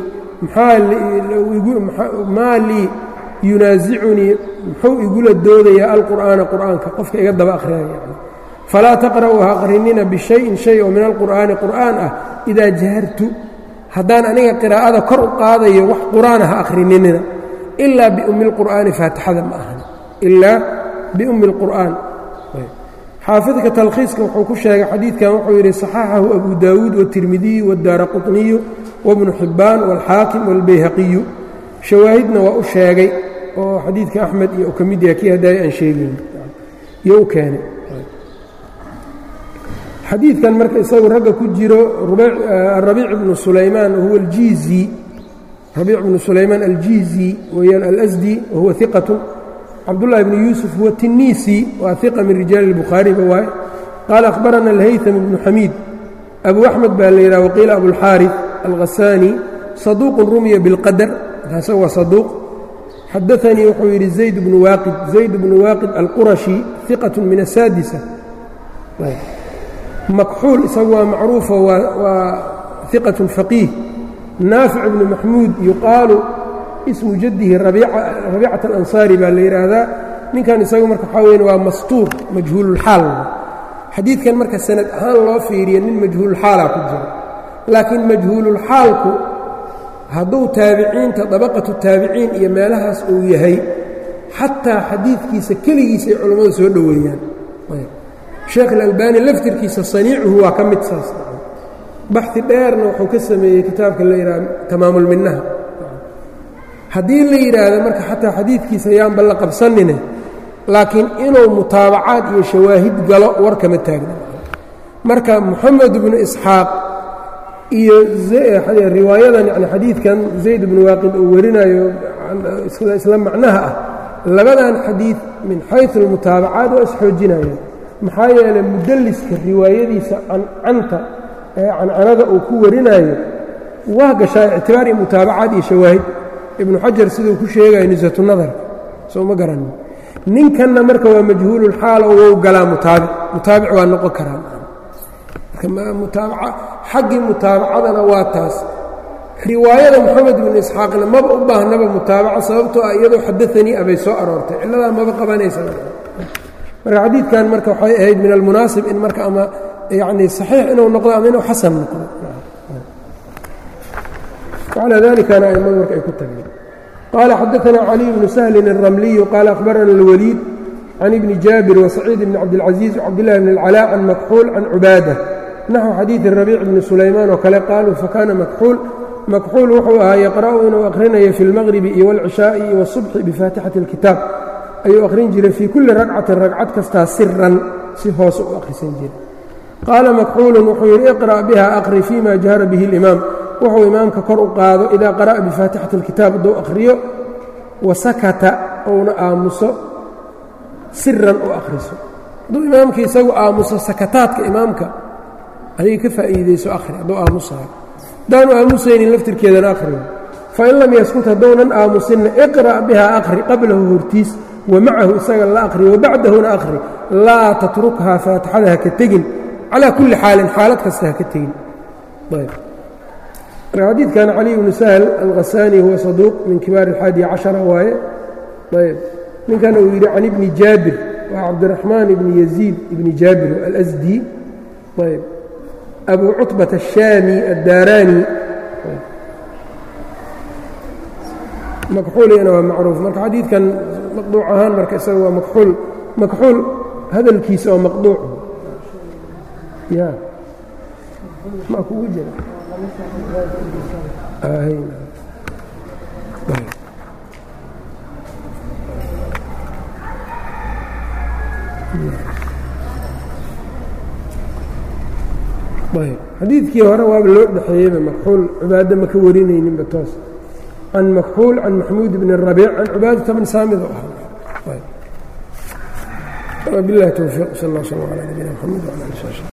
maa lii yunaasicunii muxuu igula doodayaa alqur'aana qur'aanka qofka iga daba akhriyaya yani falaa taqra'uu ha aqrinina bishayin shay oo min alqur'aani qur'aan ah idaa jahartu haddaan aniga qiraa'ada kor u qaadayo wax qur'aana ha akhrininina ilaa biummi اlqur'aani faatixada ma ahan ilaa biummi اlqur'aan xaafidka talkhiiska wuxuu ku sheegay xadiidkan wuxuu yidhi صaxaxahu abu daawuud wالtirmidiyu wاdaara quطniyu wbnu xibbaan wاlxaakim wاlbayhaqiyu shawaahidna waa u sheegay oo xadiidka axmed iyo u ka mid yaha kii haddaaya aan sheegayn iyo u keenay xadiidkan marka isagu ragga ku jiro rabiic bnu sulaymaan wahuwa aljiizi rabiic bnu sulaymaan aljiizi weyaan alasdi wahuwa iqatu cabdullahi bnu yuusuf huwa tinisi waa iqa min rijaali اlbukhaariba waaye qaala akhbarana alhaytam bnu xamiid abu axmed baa la yidhaha waqiila abulxaari alhasaani saduuqun rumiya biاlqadar isaga waa saduuq xadaanii wuxuu yidhi zayd bnu waaqid zayd bnu waaqid alqurashi iqat min asaadisa makxuul isagu waa macruufo waa iqat faqiih naafic bnu maxmuud yuqaalu ismu jadihi rabiicat alansaari baa la yidhaahdaa ninkan isagu marka waxaa weyn waa mastuur majhuululxaal xadiidkan marka sanad ahaan loo fiiriya nin majhuululxaalaa ku jiro laakiin majhuululxaalku hadduu taabiciinta dabaqatu taabiciin iyo meelahaas uu yahay xataa xadiidkiisa keligiisa ay culammadu soo dhoweeyaan sheekh ilalbani laftirkiisa saniicuhu waa ka mid saas baxi dheerna wuxuu ka sameeyey kitaabka la yidhaha tamaamulminaha haddii la yidhaahdo marka xataa xadiidkiisa yaanba la qabsanine laakiin inuu mutaabacaad iyo shawaahid galo war kama taagna marka moxamed bnu isxaaq iyo riwaayadan yani xadiidkan zayd bnu waaqid uu warinayo isla macnaha ah labadan xadiid min xayu almutaabacaat waa isxoojinayaan maxaa yeelay mudalliska riwaayadiisa cancanta ee cancanada uu ku warinayo waa gashaa ictibaar iyo mutaabacaad iyo shawaahid ibnu xajar siduu ku sheegayo nisatu nadarka soo ma garanin ninkanna marka waa majhuululxaal oo wou galaa mutaabic mutaabic waa noqon karaa xaggii mutaabacadana waa taas riwaayada moxamed bnu isxaaqna maba u baahnaba mutaabaca sababtoo ah iyadoo xadaanii abay soo aroortay cilladaa maba qabanaysa marka xadiidkan marka waxay ahayd min almunaasib in marka ama yani saxiix inuu noqdo ama inuu xasan noqdo calaa dalikana aimadu marka ay ku tageen qaala xadaana caliy bnu sahlin الramliyu qaala akhbarana اlwaliid can ibni jaabir wasaciid bni cabdilcaziiz wcabdillahi bn اlcalaa can makxuul can cubaada naxو xadiiثi rabiic bni sulaymaan oo kale qaaluu fakana makxuul makxuul wuxuu ahaa yaqra'u inuu akhrinayo fi اlmaqribi iyo wاlcishaaءi iyo wالصubxi bifaatixati اlkitaab ayuu akhrin jiray fii kulli ragcatin ragcad kastaa siran si hoose u akhrisan jiray qaala makxuulu wuxuu yidhi iqra' biha aqri fima jahara bihi اlimaam wuxuu imaamka kor u qaado idaa qara'a bifaatixati اlkitaab hadduu akhriyo wasakata ouna aamuso siran u akhriso hadduu imaamkii isagu aamuso sakataadka imaamka adiga ka faa'iidayso akhri hadduu aamusayo haddaanu aamusaynin laftirkeedana akhriyo fain lam yaskut hadduunan aamusinna iqra' biha akhri qablahu hortiis wa macahu isaga la akhri wa bacdahuna akhri laa tatrukhaa faatixada haka tegin calaa kulli xaalin xaalad kasta haka tegin ayb marka xadiidkan cali bnu sahl alkhasaani huwa saduuq min kibaar alxaadi cashara waaye ayb ninkan uu yidhi can ibni jaabir waa cabdiraxmaan ibni yaziid ibni jaabir alasdi ayb abu cutbat الشhaami الdaaraani makxuuligana waa macruuf marka xadiidkan maqduuc ahaan marka isaga waa makxuul makxuul hadalkiisa oo maqduuc ya ma kugu jira xadiidkii hore waaba loo dhexeeyeyba makxuul cibaado maka warinayninba toos can makxuul can maxmuud bn الrabiic can cibaadata bn saamid oo ah bilahi towfiiq sal اl slm alى nabina mxamed wala ali